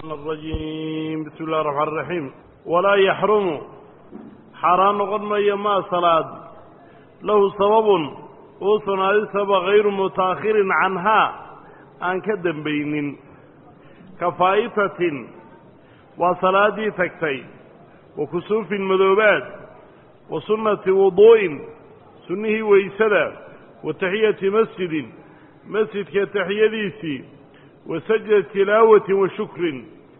الرجيم بسم الله الرحمن الرحيم ولا يحرم xaaraan noqon mayo maa salaad lahu sababun uu sunaadisaba hayru mutaakhirin canhaa aan ka dembaynin ka faa'itatin waa salaaddii tagtay wa kusuufin madoobaad wa sunnati wuduu'in sunnihii weysada wa taxiyati masjidin masjidka taxiyadiisii wa sajda tilaawatin wa shukrin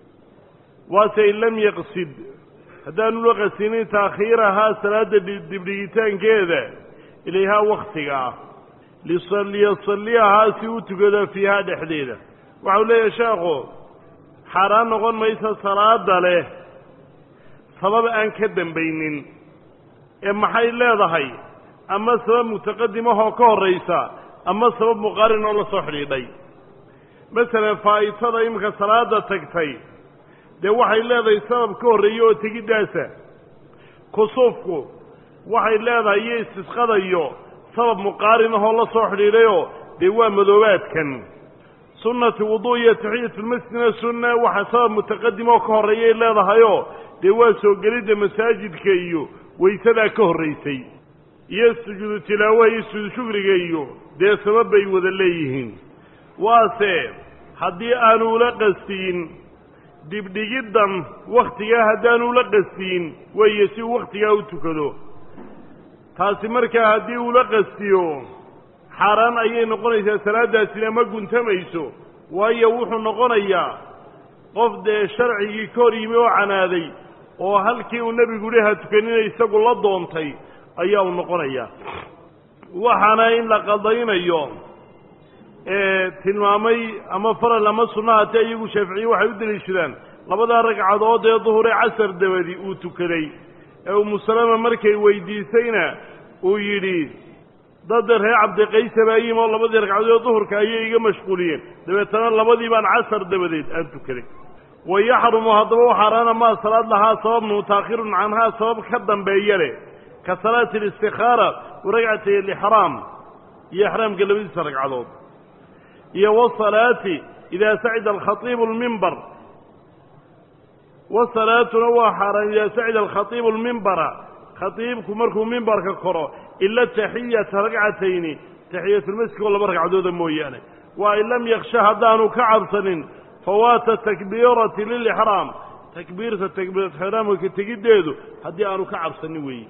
waase in lam yaqsid haddaanu la qasinin taakhiirahaa salaadda dibdhigitaankeeda ilayhaa wakhtiga ah liyasaliyahaa si u tukado fiihaa dhexdeeda waxau leeyahay sheekhu xaaraan noqon maysa salaada leh sabab aan ka dembaynin ee maxay leedahay ama sabab mutaqadimahoo ka horraysa ama sabab muqaarin oo la soo xidhiidhay masalan faa'itada iminka salaada tagtay dee waxay leedahay sabab ka horreeya oo tegiddaasa kusuufku waxay leedahay iyo istisqadayo sabab muqaarin ahoo la soo xidhiidhayoo dee waa madoobaadkan sunnati wudu' iyo taxiyatulmasjidna sunna waxa sabab mutaqadim oo ka horreeyay leedahayoo dee waa soo gelidda masaajidka iyo weysadaa ka horraysay iyo sujuudu tilaawaha iyo sujuudu shukriga iyo dee sabab bay wada leeyihiin waase haddii aanu ula qastiin dibdhigiddan wakhtigaa haddaanu la qastiin weeye si uu wakhtigaa u tukado taasi markaa haddii uula qastiyo xaaraan ayay noqonaysaa salaaddaasina ma guntamayso waayo wuxuu noqonayaa qof dee sharcigii ka hor yimi oo canaaday oo halkii uu nebigu yihi ha tukanina isagu la doontay ayaa uu noqonayaa waxaana in la qadaynayo tilmaamay ama faral ama sunna hatee iyagu shaaficiye waxay u deliishadaan labadaa ragcadood ee duhuree casar dabadi uu tukaday ee umusalama markay weydiisayna uu yidhi dadda reer cabdiqaysa baa yimi oo labadii ragcadood ee duhurka ayay iga mashquuliyeen dabeetana labadii baan casar dabadeed aan tukaday wa yaxrumu haddaba u xaaraana maa salaad lahaa sabab mutaakhirun canhaa sabab ka dambeeya leh ka salaati alistikaara wa ragcatay alixraam iyo ixraamka labadiisa ragcadood iyo wasalaati idaa sacida alkhaiibu lmimbar wasalaatuna waa xaaraan idaa sacida alkhaiibu lmimbara khaiibku markuu mimbarka koro ila taxiyata ragcatayni taxiyatulmasjidka oo laba ragcadooda mooyaane waa in lam yaksha haddaanu ka cabsanin fawaata takbiirati lilixraam takbiirta takbiiratixraamka tegiddeedu haddii aanu ka cabsanin weeye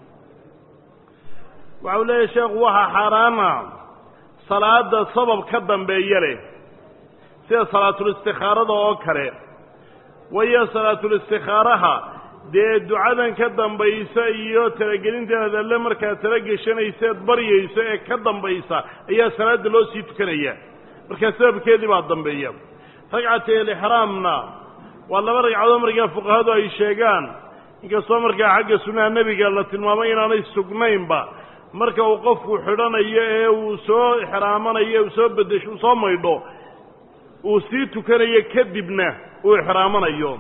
waxau leeyahy sheekhu waxaa xaaraana salaada sabab ka dambeeya leh sida salaatulistikhaarada oo kale waayo salaatulistikhaaraha dee ducadan ka dambaysa iyo talagelinteed alle markaad tala geshanayseed baryayso ee ka dambaysa ayaa salaadda loo sii tukanaya markaa sababkeedii baa dambeeya ragcatay alixraamna waa laba ragcadood markaa fuqahadu ay sheegaan inkastoo markaa xagga sunnaha nebiga la tilmaamay inaanay sugnaynba marka uu qofku xidhanayo ee uu soo ixraamanayo uu soo bedesho uu soo maydho uu sii tukanayo kadibna uu ixraamanayo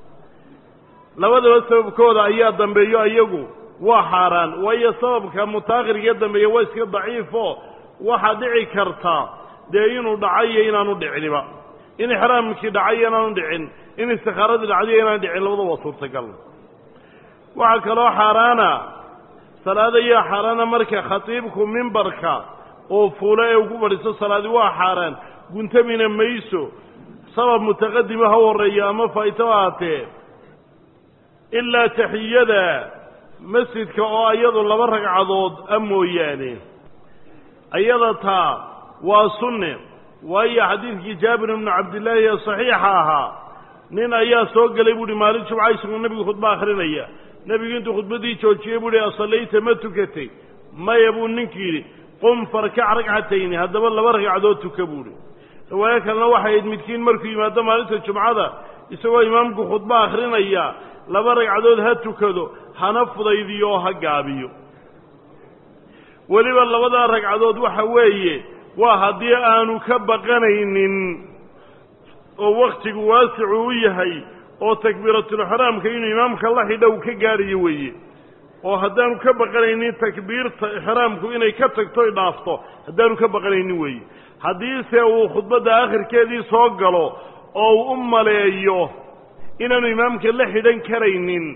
labadaba sababkooda ayaa dambeeyo iyagu waa xaaraan waayo sababka mutaakhirka dambeeya waa iska daciifo waxaa dhici karta dee inuu dhacayo inaanu dhiciniba in ixraamkii dhacayo inaanu dhicin in istikaaradii dhacdayo inaanu dhicin labada waa suurtagal waxaa kaloo xaaraana salaada ayaa xaaraana marka khatiibku mimbarka oo fuulo ee ugu fadhiisto salaadi waa xaaraan guntamina mayso sabab mutaqadima ha horreeya ama faa'ito ahaatee ilaa taxiyada masjidka oo iyadu laba ragcadood a mooyaane ayada taa waa sunne waayo xadiidkii jaabir ibnu cabdillaahi ee saxiixa ahaa nin ayaa soo gelay buuhi maalin jumca isagoo nebigu khudba akhrinaya nebigu intuu khudbaddii joojiyey buu hi asallayta ma tukatay maya buu ninkii yidhi qum farkac ragcatayni haddaba laba ragcadood tuka buuhi riwaayo kalena waxay ahayd midkiin markuu yimaado maalinta jumcada isagoo imaamku khudba akhrinaya laba ragcadood ha tukado hana fudaydiyo oo ha gaabiyo weliba labadaa ragcadood waxa weeye waa haddii aanu ka baqanaynin oo wakhtigu waasicu u yahay oo takbiiratulixraamka inuu imaamka la xidha uu ka gaadhayo weeye oo haddaanu ka baqanaynin takbiirta ixraamku inay ka tagto y dhaafto haddaanu ka baqanaynin weeye haddiise uu khudbadda akhirkeedii soo galo oo uu u maleeyo inaanu imaamka la xidhan karaynin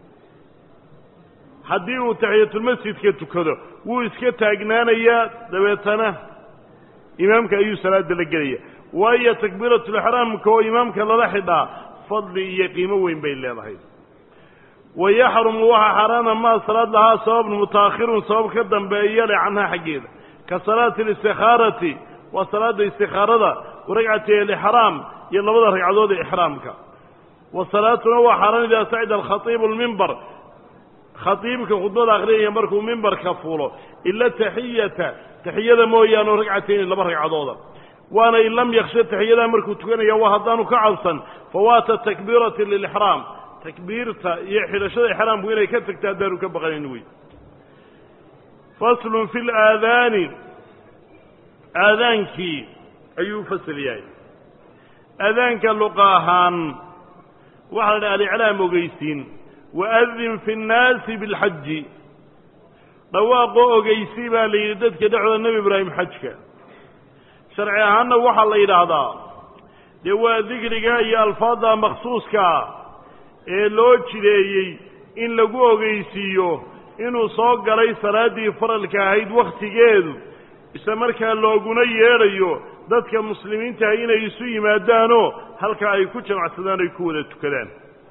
haddii uu taxiyatulmasjidka tukado wuu iska taagnaanayaa dabeetana imaamka ayuu salaada la gelaya waayo takbiiratulixraamka oo imaamka lala xidhaa fadli iyo qiimo weyn bay leedahay wa yaxrumu waxaa xaaraana maa salaad lahaa sababun mutaakhirun sabab ka dambeeya le canhaa xaggeeda ka salaati alistikhaarati waa salaada istikhaarada wa ragcati alixraam iyo labada ragcadood ee ixraamka wa salaatuna waa xaaraan idaa sacida alkhatiibu lmimbar khatiibka khudbada akhriyaya markuu mimbarka fuulo ila taxiyata taxiyada mooyaane ragcatayni laba ragcadooda waana in lam yaksha taxiyadaa markuu tukanaya waa haddaanu ka cabsan fawaata takbiirati lilixraam takbiirta iyo xidhashada ixraamku inay ka tagta haddaanu ka baqanayn wey faslun fi laadaani aadaankii ayuu fasal yahay aadaanka luqa ahaan waxaa la dhaha aliclaam ogeysiin waadin fi nnaasi bilxaji dhawaaqoo ogeysii baa la yidhi dadka dhexdooda nebi ibraahim xajka sharci ahaanna waxaa la yidhaahdaa dee waa dikriga iyo alfaadda makhsuuskaa ee loo jideeyey in lagu ogeysiiyo inuu soo galay salaaddii faralka ahayd wakhtigeedu isla markaa looguna yeedhayo dadka muslimiintaha inay isu yimaadaanoo halkaa ay ku jamacsadaan ay ku wada tukadaan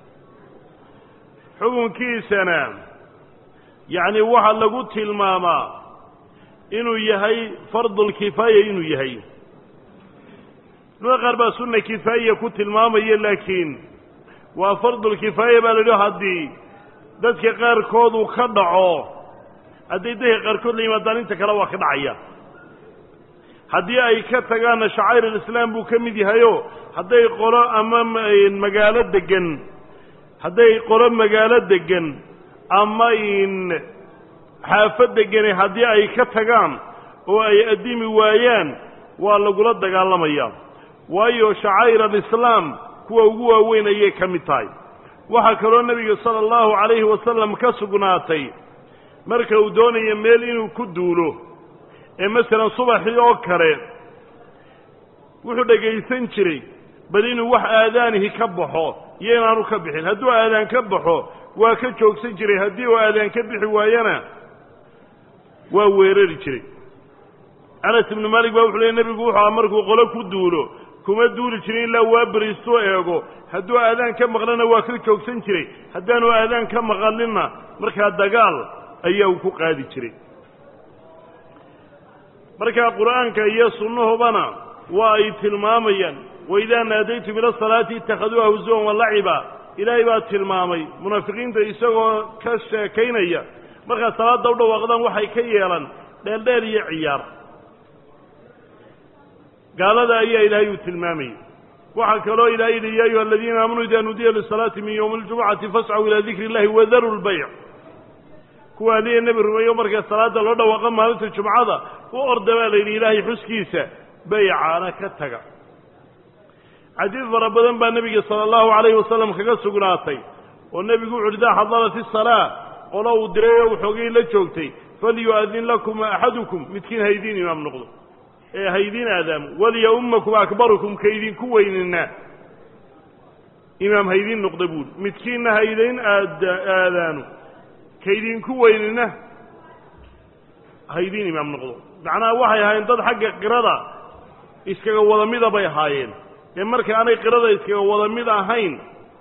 xukunkiisana yacni waxaa lagu tilmaamaa inuu yahay fardulkifaaya inuu yahay culamada qaar baa sunna kifaaya ku tilmaamaya laakiin waa fardulkifaaya baa la yidhi haddii dadka qaarkood uu ka dhaco hadday dadka qaarkood la yimaadaan inta kale waa ka dhacaya haddii ay ka tagaanna shacair alislaam buu ka mid yahayo hadday qolo ama magaalo degan hadday qolo magaalo degan ama in xaafad degani haddii ay ka tagaan oo ay addimi waayaan waa lagula dagaalamayaa waayo shacaa'ir alislaam kuwa ugu waaweyn ayay ka mid tahay waxaa kaloo nebiga sala allahu calayhi wasalam ka sugnaatay marka uu doonayo meel inuu ku duulo ee masalan subaxii oo kale wuxuu dhegaysan jiray bal inuu wax aadaanihi ka baxo iyo inaanu ka bixin hadduu aadaan ka baxo waa ka joogsan jiray haddii uu aadaan ka bixi waayana waa weerari jiray anas ibnu maalik baa wuxuu leey nebigu wuxuu aha markuu qolo ku duulo kuma duuli jirin ilaa waa beriistuu eego hadduu aadaan ka maqlana waa ka joogsan jiray haddaanu aadaan ka maqalinna markaa dagaal ayaa uu ku qaadi jiray markaa qur'aanka iyo sunnahubana waa ay tilmaamayaan waidaa naadaytum ila salaati itakhaduuha husuwan walaciba ilaahay baa tilmaamay munaafiqiinta isagoo ka sheekaynaya markaa salaadda u dhawaaqdaan waxay ka yeelan dheeldheel iyo ciyaar gaalada ayaa ilaahay uu tilmaamayay waxaa kaloo ilahay yidhi ya ayuha aladiina aamanuu idaa nudiya lisalaati min yowmi اljumucati fascuu ilaa dikri اllahi wadaru lbayc kuwa aliya nebi rumeeyo marka salaadda loo dhawaaqa maalinta jumcada u orda baa la yidhi ilaahay xuskiisa baycaana ka taga xadiid fara badan baa nebiga sala allahu calayhi wasalam kaga sugnaatay oo nebigu wuxu uhi idaa xadarat isalaa qolo uu diray oo waxoogay la joogtay falyu-adin lakum axadukum midkiin haydiin imaam noqdo ee haydiin aadaamo walya-ummakum akbarukum kaydinku weynina imaam haydiin noqda buuri midkiinna haydayn aad aadaano kaydinku weynina haydiin imaam noqdo macnaha waxay ahaayeen dad xagga qirada iskaga wada mida bay ahaayeen ee marka aanay qirada iskaga wada mid ahayn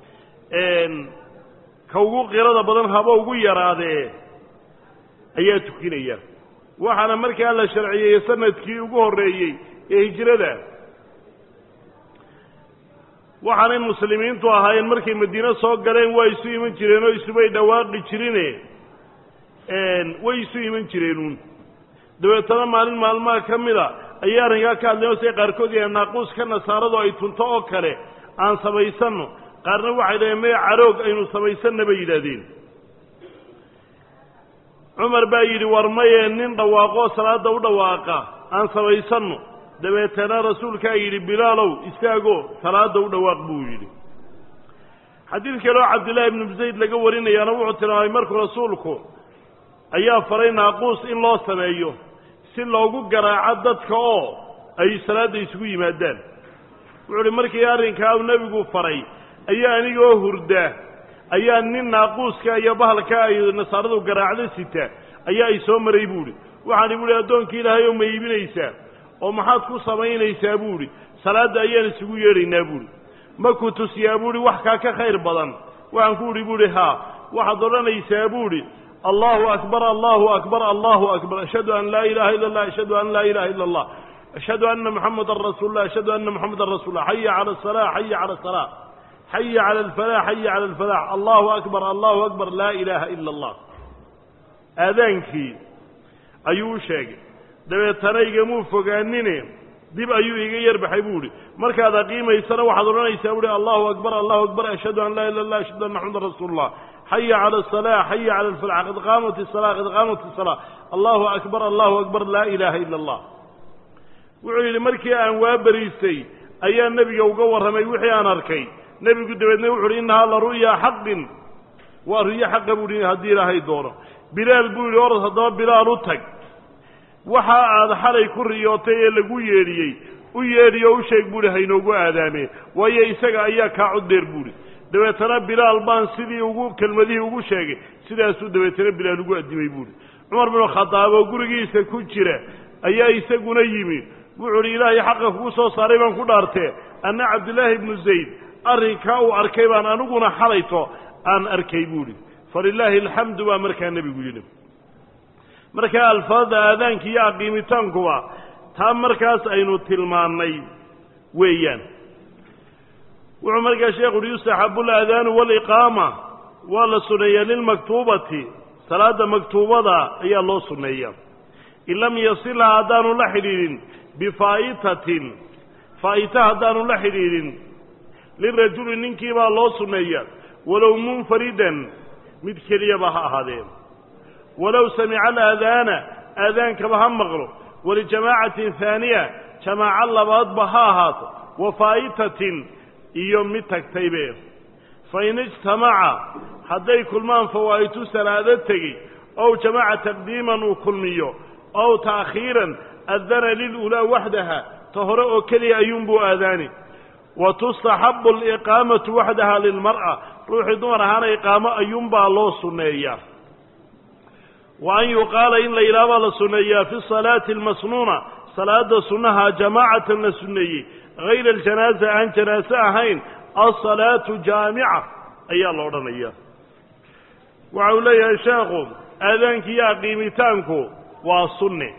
ka ugu qirada badan haba ugu yaraadee ayaa tukinaya waxaana markaa la sharciyeeyey sanadkii ugu horreeyey ee hijrada waxaanay muslimiintu ahaayeen markay madiine soo galeen waa isu iman jireen oo isubay dhawaaqi jirine way isu iman jireenuun dabeetana maalin maalmaha ka mida ayay arrinkaa ka hadleen oo siay qaarkood yahay naaquuska nasaaradu ay tunto oo kale aan samaysanno qaarna waxay dhaheen maya caroog aynu samaysanna bay yidhaahdeen cumar baa yidhi war maye nin dhawaaqoo salaadda u dhawaaqa aan samaysanno dabeetana rasuulkaa yidhi bilaalow istaagoo salaadda u dhawaaq buu yidhi xadiid kaleoo cabdillaahi ibnu zayd laga warinayaana wuxuu tilmaamay markuu rasuulku ayaa faray naaquus in loo sameeyo si loogu garaaco dadka oo ay salaadda isugu yimaadaan wuxuu uhi markii arrinkaa uu nebigu faray ayaa anigoo hurda ayaa nin naaquuska iyo bahalka ay nasaaradu garaacdo sita ayaa ay soo maray buuhi waxaani buuhi addoonkii ilaahay oo ma iibinaysaa oo maxaad ku samaynaysaa buuhi salaadda ayaan isugu yeedhaynaa buuhi ma ku tusiyaa buuhi wax kaa ka khayr badan waxaan ku idhi buuhi haa waxaad odhanaysaa buuhi allahu akbar allahu akbar allahu akbar ashhadu an laa ilaha illa allah ashhadu an laa ilaha illa allah ashhadu anna muxamadan rasuul lah ashhadu anna muxamadan rasuul lah xaya cala asalaa xaya cala asalaa xaya cala alfalax xaya cala alfalax allahu akbar allahu akbar laa ilaaha ila allah aadaankii ayuu u sheegay dabeetana igamuu fogaanine dib ayuu iga yarbaxay buu ihi markaad aqiimaysana waxaad odhanaysaa buuhi allahu akbar allahu akbar ashhadu an laa ila allah ashhadu anna maxamadan rasuul allah xaya cala asalaa xaya cala alfalax qad qaamat isala qad qaamat isalaa allahu akbar allahu akbar laa ilaaha ila allah wuxuu yidhi markii aan waa beriistay ayaa nebiga uga warramay wixii aan arkay nebigu dabeedna wuxu uhi innahaa la ru'ya xaqin waa ru'yo xaqa buu hi haddii ilaahay doono bilaal buu yidhi orod haddaba bilaal u tag waxa aad xalay ku riyootay ee lagu yeedhiyey u yeedhiyo u sheeg buuhi haynoogu aadaameen waayo isaga ayaa kaa coddeer buuhi dabeetana bilaal baan sidii ugu kelmadihii ugu sheegay sidaasuu dabeetana bilaal ugu addimay buuhi cumar binu khadaab oo gurigiisa ku jira ayaa isaguna yimi wuxuu uhi ilaahay xaqa kugu soo saaray baan ku dhaartee anna cabdillaahi ibnu zayd arrinkaa uu arkay baan aniguna xalayto aan arkay buuhi falilaahi alxamdu baa markaa nebigu yidhi markaa alfaadda aadaanka iyo aqiimitaankuba taa markaas aynu tilmaannay weeyaan wuxuu markaa sheekhu uhi yustaxabu alaadaanu waaliqaama waa la sunneeyaa lilmaktuubati salaadda maktuubada ayaa loo sunneeya in lam yasilha haddaanu la xidhiidhin bifaa'itatin faa'ita haddaanu la xidhiidhin lirajuli ninkii baa loo sunneeya walow munfaridan mid keliyaba ha ahaadeen walow samica alaadaana aadaankaba ha maqlo walijamaacatin haaniya jamaaco labaadba ha ahaato wa faa'itatin iyo mid tagtaybe fa in ijtamaca hadday kulmaan fawaa'itu salaado tegi ow jamaca taqdiiman uu kulmiyo ow ta'khiiran adana lilulaa waxdaha ta hore oo keliya ayuunbuu aadaani wa tustaxabu aliqaamatu waxdaha lilmar'a ruuxii dumar ahaana iqaamo ayuunbaa loo sunneeyaa wa an yuqaala in la yidhaha baa la sunneeyaa fi salaati almasnuuna salaada sunnaha jamaacatan la sunneeyey hayra aljanaaza aan janaaso ahayn alsalaatu jaamica ayaa la odhanaya waxa uu leeyahay sheekhu aadaanki iyo aqiimitaanku waa sunne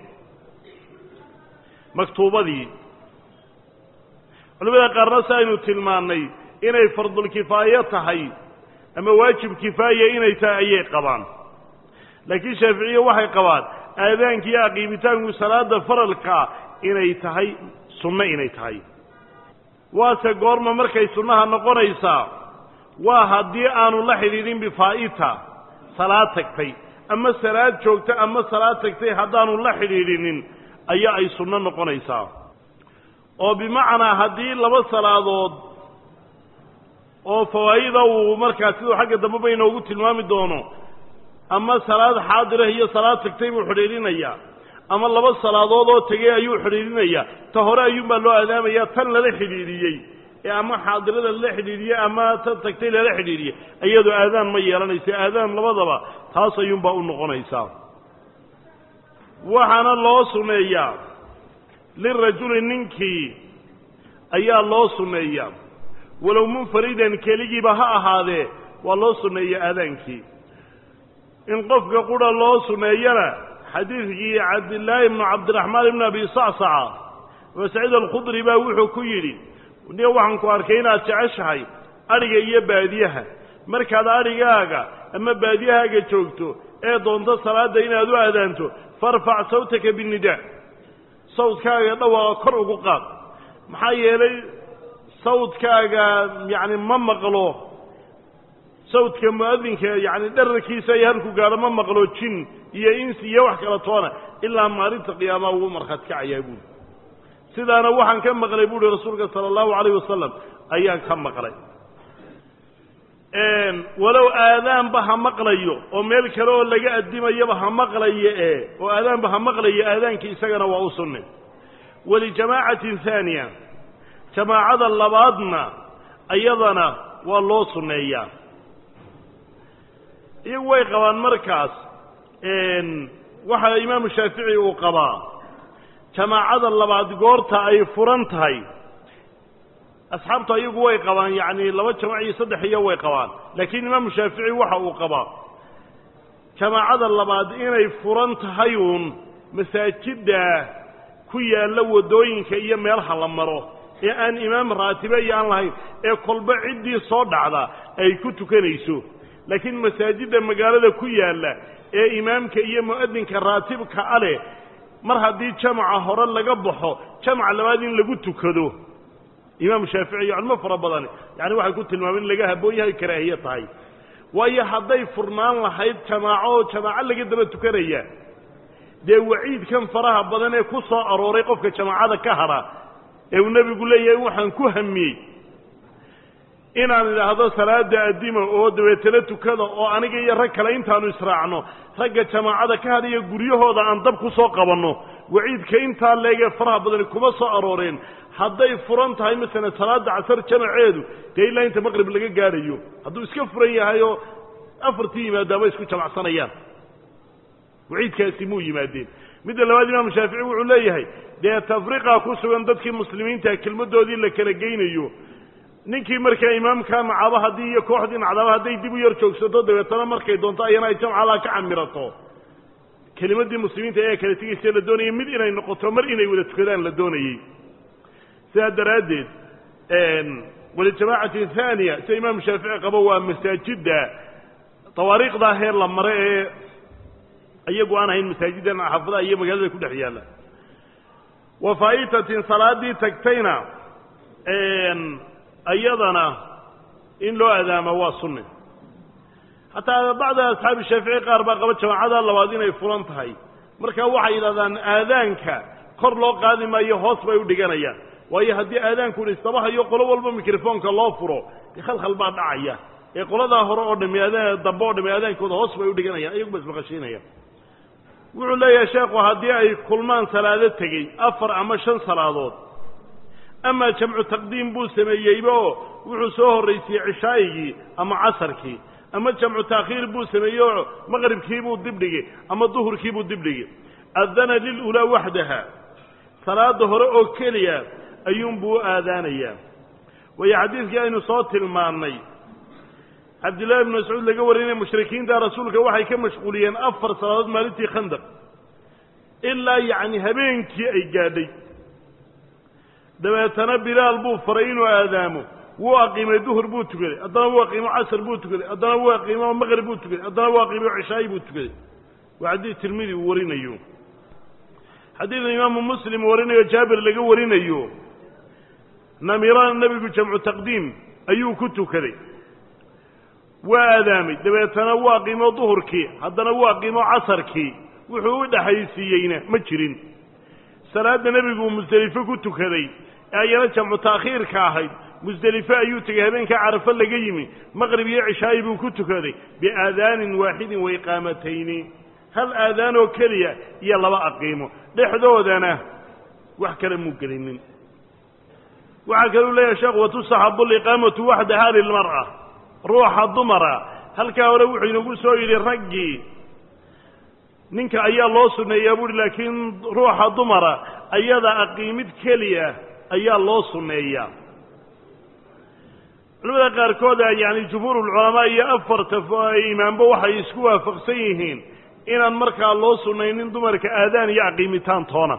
maktuubadii culimada qaarna si aynu tilmaannay inay fardulkifaayo tahay ama waajib kifaaya inay tahay ayay qabaan laakiin shaaficiye waxay qabaan aadaanki iyo aqiimitaanku salaada faralkaa inay tahay sunno inay tahay waase goorma markay sunnaha noqonaysaa waa haddii aanu la xidhiidhin bifaa'ita salaad tagtay ama salaad joogta ama salaad tagtay haddaanu la xidhiidhinin ayaa ay sunno noqonaysaa oo bimacnaa haddii laba salaadood oo fawaa'ida uu markaa siduu xagga dambe ba inoogu tilmaami doono ama salaad xaadirah iyo salaad tagtay buu xidhiidhinayaa ama laba salaadood oo tegey ayuu xidhiidhinayaa ta hore ayuunbaa loo aadaamayaa tan lala xidhiidhiyey ee ama xaadirada lala xidhiidhiyey ama tan tagtay lala xidhiidhiyey iyadoo aadaan ma yeelanaysa aadaan labadaba taas ayuunbaa u noqonaysaa waxaana loo sunneeyaa lirajuli ninkii ayaa loo sunneeyaa walow munfaridan keligiiba ha ahaadee waa loo sunneeyaa aadaankii in qofka qura loo sunneeyana xadiidkii cabdillaahi ibnu cabdiraxmaan ibnu abi sacsaca abu saciid alkhudri baa wuxuu ku yidhi ni waxaan ku arkay inaad jeceshahay adhiga iyo baadiyaha markaad adhigaaga ama baadiyahaaga joogto ee doonto salaadda inaad u aadaanto farfac sawtaka binnidaa sawdkaaga dhawaaqa kor ugu qaad maxaa yeelay sawdkaaga yacni ma maqlo sawdka mu'adinka yacni dherarkiisa iyo halku gaadho ma maqlo jin iyo insi iyo wax kala toona ilaa maalinta qiyaamaha ugu markhaati kacayaa buuri sidaana waxaan ka maqlay buuhi rasuulka sala allahu calayh wasalam ayaan ka maqlay walow aadaanba ha maqlayo oo meel kale oo laga addimayaba ha maqlayo ee oo aadaanba ha maqlayo aadaankii isagana waa u sunne walijamaacatin haaniya jamaacada labaadna iyadana waa loo sunneeyaa iyagu way qabaan markaas waxa imaamu shaafici uu qabaa jamaacada labaad goorta ay furan tahay asxaabtu ayagu way qabaan yacni laba jamac iyo saddex iyo way qabaan laakiin imaamu shaafici waxa uu qabaa jamaacada labaad inay furan tahay uun masaajidda ku yaalla waddooyinka iyo meelaha la maro ee aan imaam raatibe iyo aan lahayn ee kolba ciddii soo dhacda ay ku tukanayso laakiin masaajidda magaalada ku yaalla ee imaamka iyo mu'adinka raatibka a leh mar haddii jamaca hore laga baxo jamaca labaad in lagu tukado imaamu shaafici iyo culmo fara badani yacani waxay ku tilmaameen in laga habboon yahay karaahiye tahay waayo hadday furnaan lahayd jamaaco oo jamaaco laga daba tukanaya dee waciidkan faraha badan ee ku soo arooray qofka jamaacada ka hadha ee uu nebigu leeyahay waxaan ku hamiyey inaan idhaahdo salaada addima oo dabeetana tukada oo aniga iyo rag kale intaanu israacno ragga jamaacada ka hadhaya guryahooda aan dab ku soo qabanno waciidka intaa leegee faraha badani kuma soo arooreen hadday furan tahay masalan salaada casar jamaceedu dee ilaa inta maqrib laga gaadhayo hadduu iska furan yahay oo afartii yimaadaaba isku jamacsanayaan waciidkaasi muu yimaadeen midda labaad imaamu shaafici wuxuu leeyahay dee tafriqa ku sugan dadkii muslimiinta kelmaddoodii la kala geynayo ninkii markaa imaamka nacaba haddii iyo kooxdii nacdaba hadday dib u yar joogsato dabeetana markay doonto ayana ay jamcalaa ka camirato kelimaddii muslimiinta ayaa kala tegaysa la doonayay mid inay noqoto mar inay wada tukadaan la doonayey sidaa daraaddeed walijamaacatin haaniya sida imaamu shaafici qabo waa masaajidda tawaariikhdaa heer la mare ee iyagu aan ahayn masaajiddan xaafadaha iyo magaalada ku dhex yaalla wa faa'itatin salaadii tagtayna iyadana in loo adaamo waa sunne hataa bacda asxaabi shaafici qaar baa qaba jamaacada labaad inay furan tahay marka waxay yidhahdaan aadaanka kor loo qaadi maayo hoos bay u dhiganayaan waayo haddii aadaanku dhistabahayo qolo walba mikrofoonka loo furo dee khalkhal baa dhacaya ee qoladaa hore oo dhami adaan dambe oo dhami aadaankooda hoos bay u dhiganayaan iyagu ba ismaqashiinayaan wuxuu leeyahay sheekhu haddii ay kulmaan salaado tegey afar ama shan salaadood amaa jamcu taqdiim buu sameeyeyba oo wuxuu soo horraysiyey cishaa'igii ama casarkii ama jamcu taakhiir buu sameeyey oo maqribkiibuu dibdhigay ama duhurkiibuu dibdhigay adana lilulaa waxdaha salaada hore oo keliya ayuunbuu u aadaanayaa waayo xadiidkii aynu soo tilmaannay cabdillahi ibnu mascuud laga warinaya mushrikiinta rasuulka waxay ka mashquuliyeen afar salaadood maalintii khandaq ilaa yacni habeenkii ay gaadhay dabeetana bilaal buu faray inuu aadaamo wuu aqiimay duhur buu tukaday haddana wuu aqiimo casar buu tukaday haddana wuu aqiimo maqrib buu tukaday haddana wuu aqiimo cishaayi buu tukaday waa xadiid tirmidi uu warinayo xadiida imaamu muslim warinayo jaabir laga warinayo namiraan nebigu jamcu taqdiim ayuu ku tukaday waa aadaamay dabeetana wuu aqiimo duhurkii haddana wuu aqiimo casarkii wuxuu u dhexaysiiyeyna ma jirin salaadda nebigu musdelifo ku tukaday ee ayana jamcu taakhiirka ahayd musdelifo ayuu tegey habeenkaa carafo laga yimi maqrib iyo cishaayi buu ku tukaday biaadaanin waaxidin wa iqaamatayni hal aadaan oo keliya iyo laba aqiimo dhexdoodana wax kale muu gelinin waxaa kaluu leeyahay sheekhu watusaxabu liqaamatu waxdaha lilmar'a ruuxa dumara halkaa hore wuxuu inagu soo yidhi raggii ninka ayaa loo sunneeyaa buuhi laakiin ruuxa dumara ayada aqiimid keliya ayaa loo sunneeyaa culamada qaarkooda yani jumhuurulculamaa iyo afarta imaambo waxay isku waafaqsan yihiin inaan markaa loo sunnaynin dumarka aadaan iyo aqiimitaan toona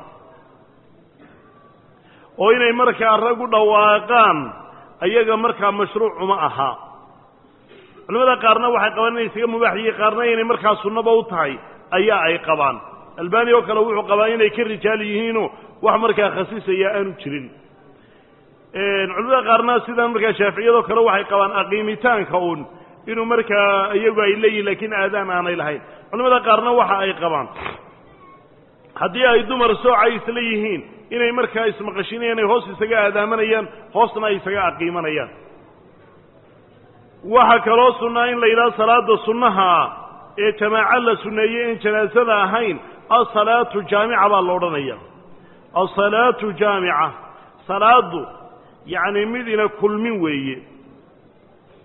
oo inay markaa rag u dhawaaqaan ayaga markaa mashruucuma aha culamada qaarna waxay qabaan inay isaga mubaax yihiin qaarna inay markaa sunnaba u tahay ayaa ay qabaan albani oo kale wuxuu qabaa inay ka rijaal yihiinoo wax markaa khasisaya aanu jirin culamada qaarna sidan markaa shaaficiyadoo kale waxay qabaan aqiimitaanka uun inuu markaa iyagu ay leeyihin lakiin aadaan aanay lahayn culamada qaarna waxa ay qabaan haddii ay dumar soocay isla yihiin inay markaa ismaqashinayaan ay hoos isaga aadaamanayaan hoosna ay isaga aqiimanayaan waxaa kaloo sunnaa in la yidhaha salaada sunnaha ee jamaaco la sunneeyey in janaasada ahayn asalaatu jaamica baa la odhanaya asalaatu jaamica salaadu yacni midina kulmin weeye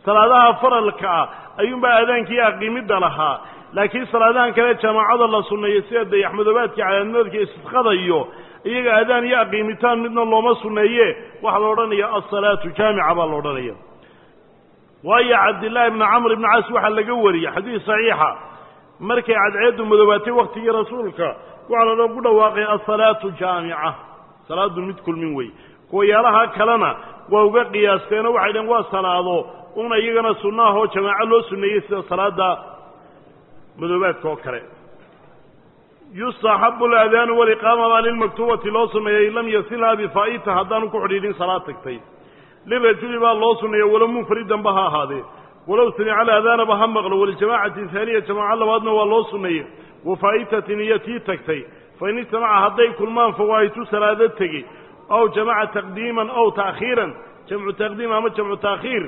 salaadaha faralka ah ayuunbaa aadaankii aqiimidda lahaa laakiin salaadahan kale jamaacada la sunneeyo sida dayaxmadoobaadka calaamadoodka istisqada iyo iyaga aadaan iyo aqiimitaan midna looma sunneeye waxaa la odhanaya alsalaatu jaamica baa la odhanaya waayo cabdillaahi ibni camr ibni caas waxaa laga wariyey xadiis saxiixa markay cadceeddu madoobaatay waktigii rasuulka waxaa loogu dhawaaqay alsalaatu jaamica salaadu mid kulmin wey kuwayaalaha kalena waa uga qiyaasteenoo waxay dhaheen waa salaado una iyagana sunno ahoo jamaaco loo sunneeyey sida salaada madoobaadka oo kale yustaxabu alaadaanu waliqaama baa lilmaktuubati loo sunneeyey lam yasilhaa bifaa'ita haddaanu ku xidhiidhin salaad tagtay lirajuli baa loo sunneeya walow munfaridanba ha ahaadee walow samica alaadaanaba ha maqlo walijamaacati haaniya jamaaco labaadna waa loo sunneeyey wafaa'itatin iyo tii tagtay fain ijtamaca hadday kulmaan fawaahitu salaado tegi aw jamaca taqdiiman aw ta'khiiran jamcu taqdiim ama jamcu ta'khiir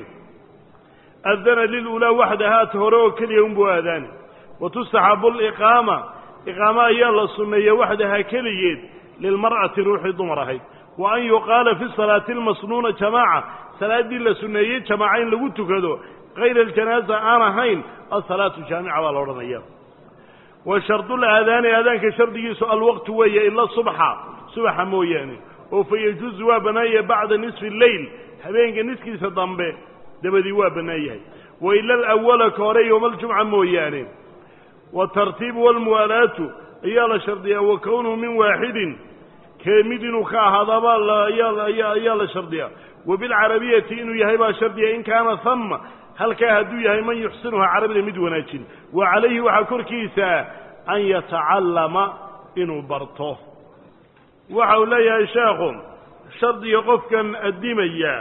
adana lilulaa waxdahaata hore oo keliya unbuu aadaani wa tustaxabu liqaama iqaamo ayaa la sunneeya waxdahaa keligeed lilmar'ati ruuxii dumar ahayd wa an yuqaala fi salaati almasnuuna jamaaca salaaddii la sunneeyey jamaaca in lagu tukado kayra aljanaaza aan ahayn alsalaatu jaamica baa la odhanaya wa shardulaadaani aadaanka shardigiisu alwaqtu weeye ila subxa subaxa mooyaane oo fa yajuusu waa bannaanyah bacda nisfi alleyl habeenka niskiisa dambe dabadii waa bannaan yahay wa ila alawala ka hore yowmaljumca mooyaane waatartiibu walmuwaalaatu ayaa la shardiyaa wa kownuhu min waaxidin kee mid inuu ka ahaadaba ayaa la shardiyaa wa bilcarabiyati inuu yahay baa shardiya in kaana hama halkaa hadduu yahay man yuxsinuha carabida mid wanaajin wa calayhi waxaa korkiisa an yatacallama inuu barto waxa uu leeyahay sheekhu shardiga qofkan addimaya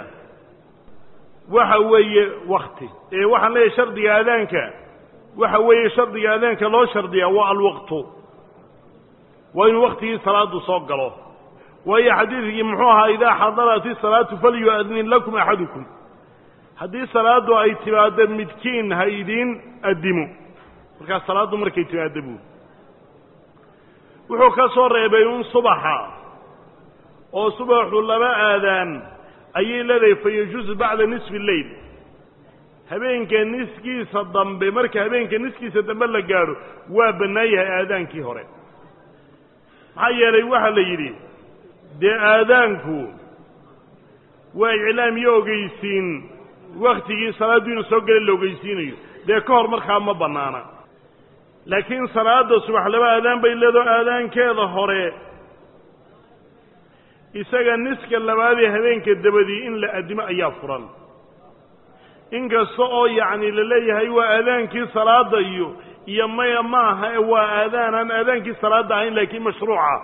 waxa weeye wakti ee waxaan leeyahay shardiga aadaanka waxa weeye shardiga aadaanka loo shardiyaa waa alwaqtu waa inuu waktigii salaadu soo galo waayo xadiidkii muxuu ahaa idaa xadarat isalaatu falyu'adnin lakum axadukum haddii salaaddu ay timaaddo midkiin ha idiin addimo markaas salaaddu markay timaaddo buuri wuxuu ka soo reebay un subaxa oo subaxu laba aadaan ayay leedahay fa yajuusu bacda nisfi alleyl habeenka niskiisa dambe marka habeenka niskiisa dambe la gaadho waa bannaan yahay aadaankii hore maxaa yeelay waxaa la yidhi dee aadaanku waa iclaam iyo ogeysiin waktigii salaaddu inuu soo gela la ogeysiinayo dee ka hor markaa ma bannaana laakiin salaada subax laba aadaan bay leedaho aadaankeeda hore isaga niska labaadee habeenka dabadii in la addimo ayaa furan inkasta oo yacni la leeyahay waa aadaankii salaada iyo iyo maya ma aha waa aadaan aan aadaankii salaada ahayn laakiin mashruuca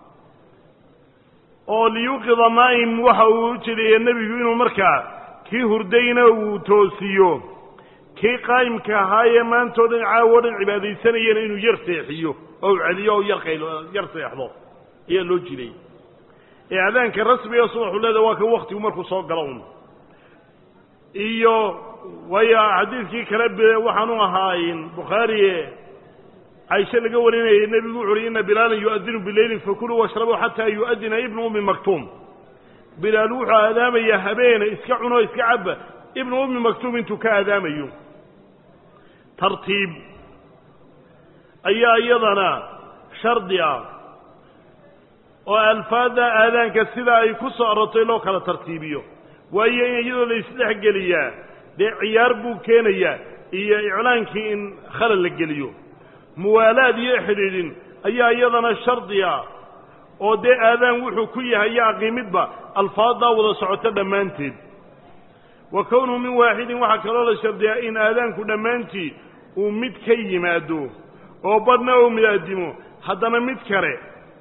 oo liyuqida naa'im waxa uu ujeedaya nebigu inuu markaa kii hurdayna uu toosiyo kii qaa'imka ahaayee maantoo dhan caawo dhan cibaadaysanayana inuu yar seexiyo oo u celiyo o yar qaylo yar seexdo ayaa loo jiray ee aadaanka rasmiga subaxu leeda waa ka waktigu markuu soo galo un iyo waayo xadiidkii kale waxaanu ahaayn bukhaari caisho laga warinayay nebigu wuxu uhi ina bilaalan yu'adinu bileylin fakuluu washrabuu xataa yu'adina ibnu ummi maktuum bilaal wuxuu aadaamayaa habeene iska cuno iska cabba ibnu ummi maktuum intuu ka aadaamayo tartiib ayaa iyadana shardi ah oo alfaadda aadaanka sida ay ku soo arortay loo kala tartiibiyo waayo in iyadoo la isdhexgeliyaa dee ciyaar buu keenayaa iyo iclaankii in khalal la geliyo muwaalaad iyo xidhiidhin ayaa iyadana shardi ah oo dee aadaan wuxuu ku yahay iyo aqiimidba alfaaddaa wada socoto dhammaanteed wa kownuhu min waaxidin waxaa kaloo la shardiyaa in aadaanku dhammaantii uu mid ka yimaado oo badhna uu midaadimo haddana mid kale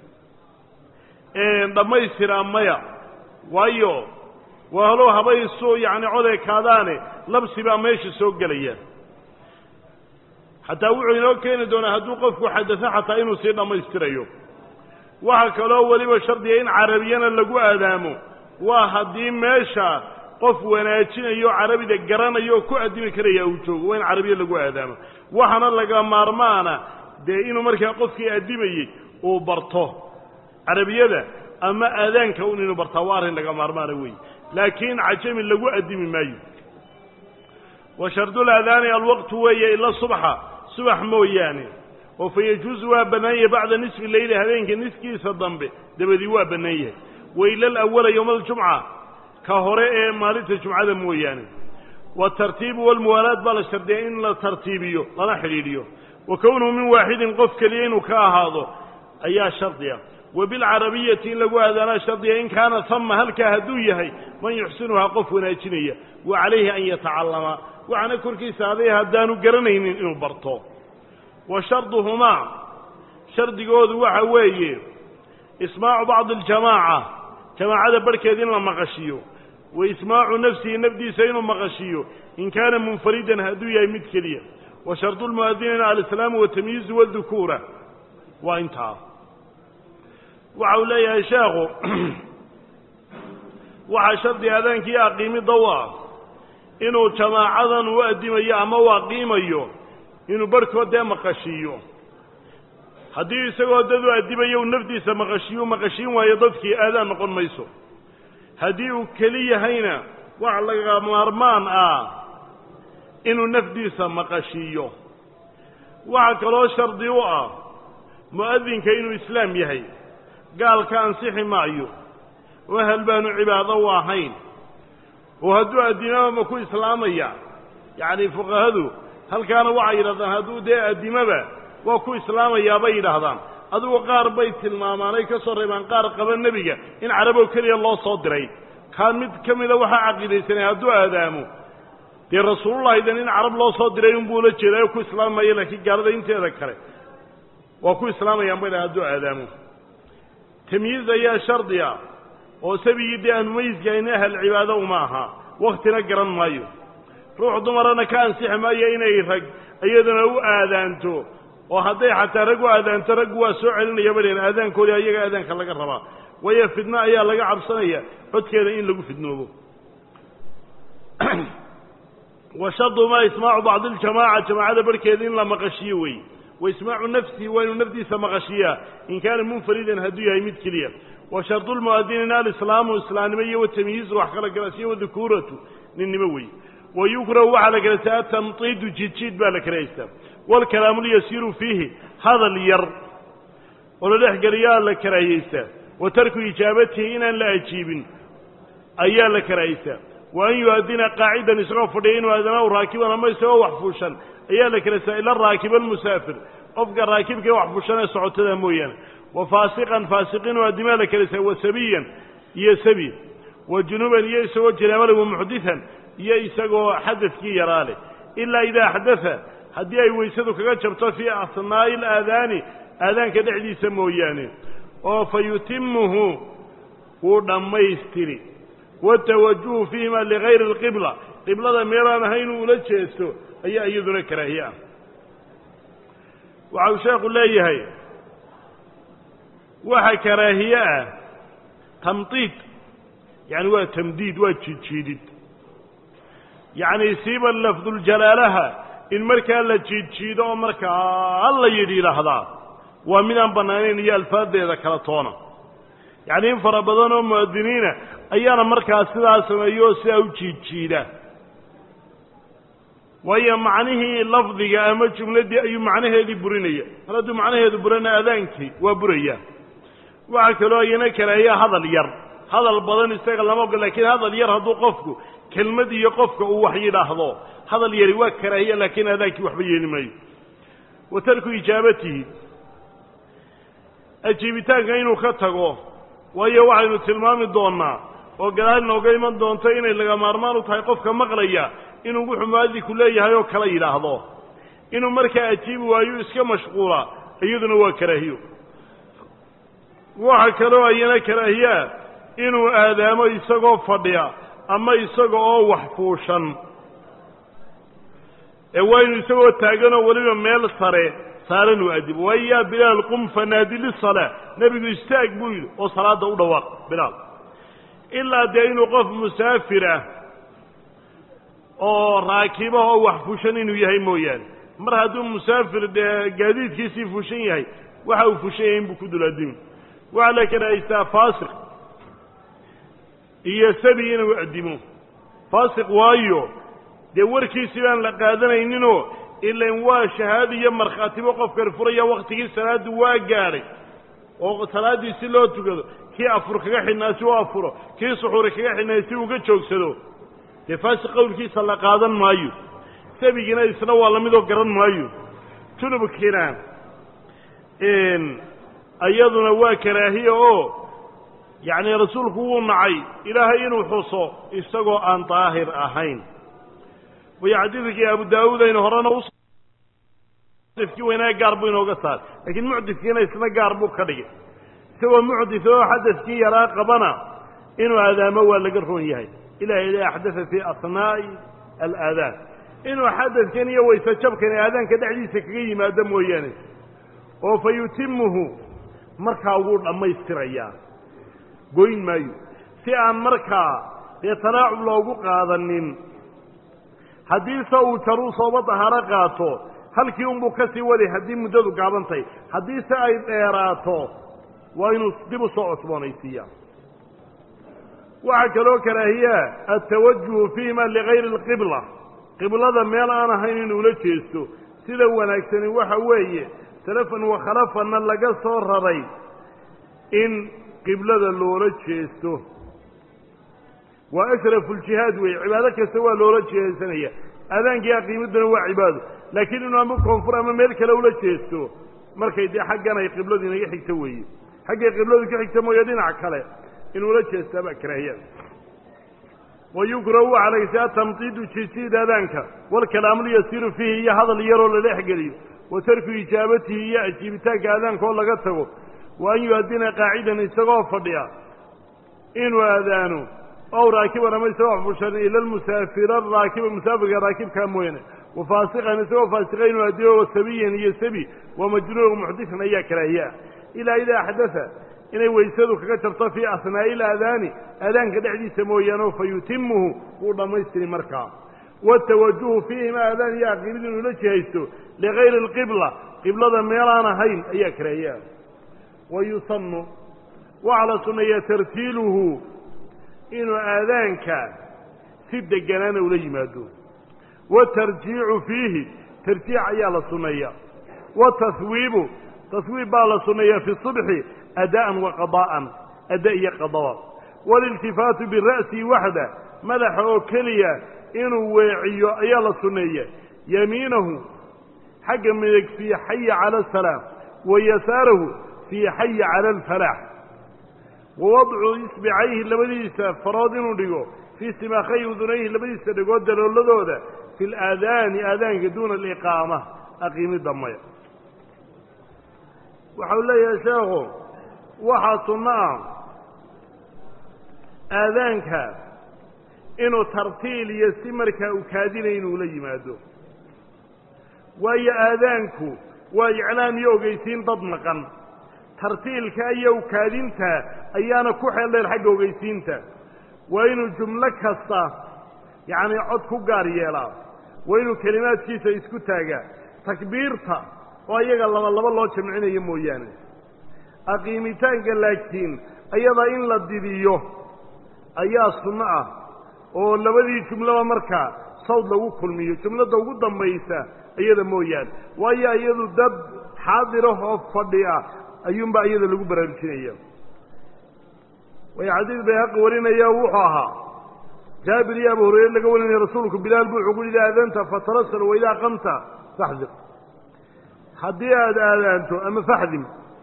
dhammaystiraa maya waayo waa halow habaysu yacni codeekaadaane labsi baa meesha soo gelaya xataa wuxuu inoo keeni doonaa hadduu qofku xadado xataa inuu sii dhammaystirayo waxaa kaloo weliba shardiga in carabiyana lagu aadaamo waa haddii meesha qof wanaajinayo carabida garanayo oo ku addimi karaya uu joogo waa in carabiya lagu aadaamo waxaana laga maarmaana dee inuu markaa qofkii addimayey uu barto carabiyada ama aadaanka un inuu bartaa waa arrin laga maarmaana weeye laakiin cajami lagu addimi maayo wa shardulaadaani alwaqtu weeye ila subxa subax mooyaane oo fa yajuusu waa bannaan yahay bacda nisfi leyli habeenka niskiisa dambe dabadii waa bannaan yahay wa ila alawala yowma aljumca ka hore ee maalinta jumcada mooyaane waatartiibu walmuwaalaad baa la shardiyaa in la tartiibiyo lana xidhiidhiyo wa kownuhu min waaxidin qof keliya inuu ka ahaado ayaa shardiya wa bilcarabiyati in lagu aadaanaa shardiya in kaana hama halkaa hadduu yahay man yuxsinuhaa qof wanaajinaya wa calayhi an yatacallama waxaana korkiisa aday haddaanu garanaynin inuu barto wa sharduhumaa shardigoodu waxa weeye ismaacu bacdi aljamaaca jamaacada barhkeed in la maqashiyo wa ismaacu nafsihi nafdiisa inuu maqashiyo in kaana munfaridan hadduu yahay mid keliya wa shardu lmu'adiniina alislaamu watamyiizu wadukuura waa intaa waxa uu leeyahay sheekhu waxaa shardi aadaankii aqiimidda u ah inuu jamaacadan u addimayo ama u aqiimayo inuu barhkood dee maqashiiyo haddii isagoo dad u addimayo uu nafdiisa maqashiyo u maqashiin waayo dadkii aadaan noqon mayso haddii uu keli yahayna wax laga maarmaan ah inuu nafdiisa maqashiiyo waxaa kaloo shardi u ah mu'adinka inuu islaam yahay gaalka ansixi maayo oo hal baanu cibaado u ahayn oo hadduu addimaba ma ku islaamaya yacni fuqahadu halkaana waxay yidhahdaan hadduu dee addimaba waa ku islaamayaa bay yidhaahdaan adugu qaar bay tilmaamaan ay ka soo reebaan qaar qaba nebiga in caraboo keliya loo soo diray kaa mid ka mida waxaa caqiidaysanay hadduu aadaamo dee rasuulullahidan in carab loo soo diray unbuu la jeeday oo ku islaamaya laakiin gaalada inteeda kale waa ku islaamayaan bay dhahan hadduu aadaamo tamyiiz ayaa shardi ah oo sabigii dee aan mumayizkahayn ahal cibaado uma aha waktina garan maayo ruux dumarana ka ansixi maayo inay rag iyaduna u aadaanto oo hadday xataa rag u aadaanto raggu waa soo celinaya badheen aadaankoodii ayaga aadaanka laga rabaa waayo fidno ayaa laga cabsanaya codkeeda in lagu fidnoobo wa shardumaa ismaacu bacdi iljamaaca jamaacada barhkeeda in la maqashiyo wey wa ismaacu nafsihi waa inuu nafdiisa maqashiyaa in kaana munfaridan hadduu yahay mid keliya wa shardu lmu'adiniina alislaamu islaamnimo iyo watamyiizu wax kala garasiyo wadukuuratu ninnimo wey wa yukrahu waxaa la kalaystaa atamtiidu jiidjiid baa la karahaystaa waalkalaamu lyasiiru fiihi hadal yar oo la dhex geliyaa la karaahiyeystaa wa tarku ijaabatihi inaan la ajiibin ayaa la karaahiystaa wa an yu'adina qaacidan isagoo fadhiya inuu aadanahu raakiban ama isagoo wax fuushan ayaa la kalaystaa ila raakiba almusaafir qofka raakibka wax fuushan ee socotada mooyaane wa faasiqan faasiqiin oo addimaa la kalaystaa wa sabiyan iyo sabi wa junuban iyo isagoo jinaabale wa muxditan iyo isagoo xadadkii yaraa leh ilaa idaa axdaa haddii ay weysadu kaga jabto fii asnaa'i alaadaani aadaanka dhexdiisa mooyaane oo fa yutimuhu wuu dhammaystiri watawajuhu fiihima ligayri alqibla qiblada meelaan ahayn uu ula jeesto ayaa iyaduna karaahiye ah waxa uu sheekhu leeyahay waxa karaahiye ah tamdiid yacani waa tamdiid waa jiidjiidid yacni siiba lafduljalaalaha in markaa la jiidjiido oo markaa la yidhi yidhaahdaa waa midaan bannaanayn iyo alfaadeeda kala toona yacni in fara badan oo mu'adiniina ayaana markaa sidaa sameeyo oo sidaa u jiidjiida waayo macnihii lafdiga ama jumladdii ayuu macnaheedii burinaya mar hadduu macnaheedu burana adaankii waa buraya waxaa kaloo iyana karaahiya hadal yar hadal badan isaga lama ogol lakiin hadal yar hadduu qofku kelmad iyo qofka uu wax yidhaahdo hadal yari waa karaahiya laakiin adaankii waxba yeeli maayo wa tarku ijaabatihi ajiibitaanka inuu ka tago waayo waxaynu tilmaami doonnaa oo gadaal inooga iman doonto inay laga maarmaan u tahay qofka maqlaya inuu wuxuu mu'adinku leeyahay oo kala yidhaahdo inuu markaa ajiibi waayo iska mashquula iyaduna waa karaahiyo waxa kaloo ayana karaahiyaa inuu aadaamo isagoo fadhiya ama isaga oo wax fuushan ee waa inuu isagoo taaganoo weliba meel sare saaran uu adibo waayo yaa bilaal qum fanaadi lisalaa nebigu istaag buu yidhi oo salaadda u dhawaaq bilaal ilaa dee inuu qof musaafir ah oo raakiba oo wax fuushan inuu yahay mooyaane mar hadduu musaafir dee gaadiidkiisii fuushan yahay waxa uu fuushan yahay inbuu ku dul adimi waxaa la karahaystaa faasiq iyo sabi inuu addimo faasiq waayo dee warkiisii baan la qaadanayninoo ilan waa shahaado iyo markhaatibo qofkan furaya waktigii salaaddu waa gaadhay oo salaaddii si loo tukado kii afur kaga xidhnaa si u afuro kii suxuuri kaga xidhnaa si uga joogsado dee faasiq qowlkiisa la qaadan maayo sabigiina isna waa lamidoo garan maayo junubkiina iyaduna waa karaahiya oo yacni rasuulku wuu nacay ilaahay inuu xuso isagoo aan daahir ahayn way xadiidkii abu daawuud aynu horena uskii weynaa gaar buu inooga saaray laakiin mucdifkiina isna gaar buu ka dhigay isagoo mucdif oo xadadkii yaraa qabana inuu aadaamo waa laga roon yahay ilahay la axdaa fii asnaa'i alaadaan inuu xadadkan iyo wayse jabkan aadaanka dhexdiisa kaga yimaado mooyaane oo fa yutimuhu markaa wuu dhammaystirayaa goyn maayo si aan markaa dee tanaacub loogu qaadanin haddiise uu jaruu sooba dahaaro qaato halkii unbuu ka sii waday haddii muddadu gaabantahay haddiise ay dheeraato waa inuu dib u soo cusboonaysiiya waxaa kaloo karaahiyaa altawajuhu fiihima ligayri alqibla qiblada meel aan ahayn inuu la jeesto sida wanaagsani waxa weeye salafan wa khalafanna laga soo raray in qiblada loola jeesto waa ashrafu ljihaad weeye cibaado kasta waa loola jeesanaya aadaankii aqiimaduna waa cibaado laakiin inuu ama koonfur ama meel kale ula jeesto markay dee xaggan ay qibladu inaga xigto weeye xaggay qibladu ka xigta mooye dhinac kale inuula jeestaa baa karaahiyada wayukrahu waxaa lagaysaa tamdiidu jijiid aadaanka walkalaamu yasiiru fiihi iyo hadal yaroo la dhex geliyo wa tarku ijaabatihi iyo ajiibitaanka aadaanka oo laga tago wa an yu-adina qaacidan isagoo fadhiya inuu aadaano ow raakiban ama isagoo fushan ila lmusaafira raakiba musaafirka raakibkaa mooyaane wa faasiqan isagoo faasiqa inuu adiyo wa sabiyan iyo sabi wa majnuun muxdisan ayaa karaahiyaa ilaa idaa axdaa inay weysadu kaga jarto fii asnaa'i ilaadaani aadaanka dhexdiisa mooyaane fa yutimuhu wuu dhammaystiri markaa watawajuhu fiihima aadaan iyo aqiimid inuu la jihaysto ligayri alqibla qiblada meelaan ahayn ayaa karaahiyaa wa yusanu waxaa la sunneeyaa tartiiluhu inuu aadaanka si deganaana ula yimaado watarjiicu fiihi tarjiic ayaa la sunneeya watahwiibu tahwiib baa la sunneeyaa fi subxi ada'an wa qadaa'an ada iyo qadaba waliltifaatu bira'si waxda madaxa oo keliya inuu weeciyo ayaa la sunneeya yamiinahu xagga midig fii xaya cala asalaam wa yasaarahu fii xaya cala alfalaax wa wadcu isbicayhi labadiisa farood inuu dhigo fii simaakhay udunayhi labadiisa dhigood dalooladooda fi laadaani aadaanka duuna aliqaama aqiimidda maya waxau leeyahay sheekhu waxaa sunno ah aadaanka inuu tartiil iyo si markaa u kaadinay inuu la yimaado waayo aadaanku waa iclaam iyo ogeysiin dad maqan tartiilka iyo ukaadinta ayaana ku xeeldheer xagga ogeysiinta waa inuu jumlo kasta yacnii cod ku gaar yeelaa waa inuu kelimaadkiisa isku taagaa takbiirta oo iyaga laba laba loo jamcinayo mooyaane aqiimitaanka laakiin ayada in la didiyo ayaa sunno ah oo labadii jumlaba markaa sawd lagu kulmiyo jumladda ugu dambaysa iyada mooyaane waayo iyadu dad xaadirah oo fadhi ah ayuunbaa iyada lagu baraarujinaya way xadiid bayhaqi warinaya wuxuu ahaa jaabir iyo abu hurayre laga warinaya rasuulku bilaal bu wuxuu ku yidhi aadanta fatarasal waidaa qamta faxdir haddii aada aadaanto ama faxdim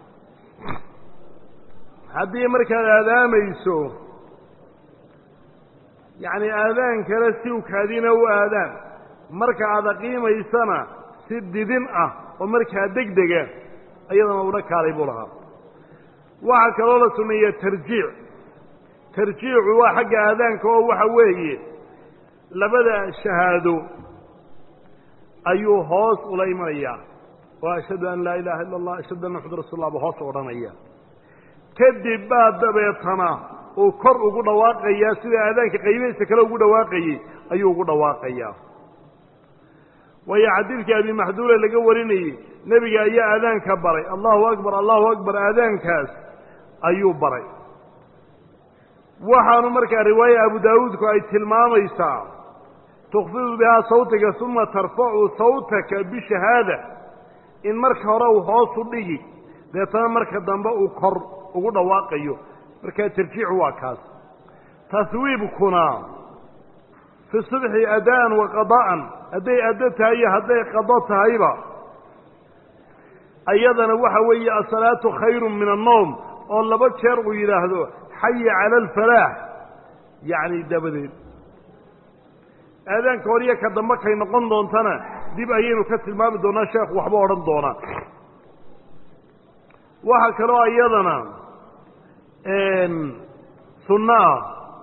haddii markaad aadaamayso yacni aadaan kale si ukaadina u aadaan marka aad aqiimaysana si didin ah oo markaa deg dega iyadana una kaalay buu lahaa waxaa kaloo la sumeeya tarjiic tarjiicu waa xagga aadaanka oo waxa weeye labada shahaado ayuu hoos ula imanayaa oo ashhadu an laa ilaaha illa allah ashhadu anna maxamad rasul allah buu hoos odhanaya kadib baa dabeetana uu kor ugu dhawaaqayaa sida aadaanka qaybihiisa kale ugu dhawaaqayey ayuu ugu dhawaaqayaa waayo xadiidkii abi maxduule laga warinayey nebiga ayaa aadaanka baray allahu akbar allahu akbar aadaankaas ayuu baray waxaanu markaa riwaaya abu daawuudku ay tilmaamaysaa tukfidu bihaa sawtiga uma tarfacu sawtaka bishahaada in marka hore uu hoos u dhigi deetana marka dambe uu kor ugu dhawaaqayo markaa tarjiicu waa kaas taswiibkuna fi subxi adaan wa qada'an hadday addo tahay iyo hadday qado tahayba ayadana waxa weeye asalaatu khayru min annowm oo laba jeer uu yidhaahdo xaya cala alfalaax yacni dabadeed aadaanka hor iyo ka dambe kay noqon doontana dib ayaynu ka tilmaami doonaa sheekhu waxba odhan doonaa waxaa kaloo iyadana sunno ah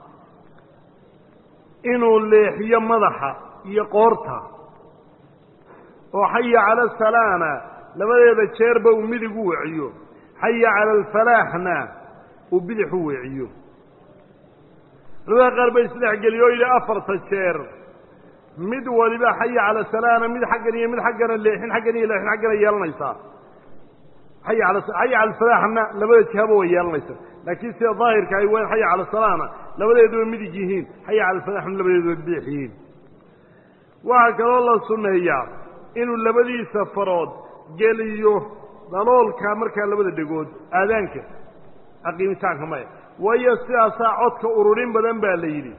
inuu leexiyo madaxa iyo qoorta oo xaya cala asalaana labadeeda jeerba uu midig u weciyo xaya cala alfalaaxna uu bidix u weciyo culamada qaar bay isdhexgeliyo oo yidhi afarta jeer mid waliba xaya cala salaana mid xaggan iyo mid xaggana leexin xaggan iyo leexin xaggana yeelanaysaa xaya ala xaya cala alfalaaxna labada jihaba way yeelanaysaa laakiin sida daahirka ay waa xaya cala salaana labadeeduba midig yihiin xaya cala alfalaaxna labadeeduba bidix yihiin waxaa kaloo la sunneeyaa inuu labadiisa farood geliyo daloolka markaa labada dhegood aadaanka aqiimitaanka maya waayo sidaasaa codka ururin badan baa la yidhi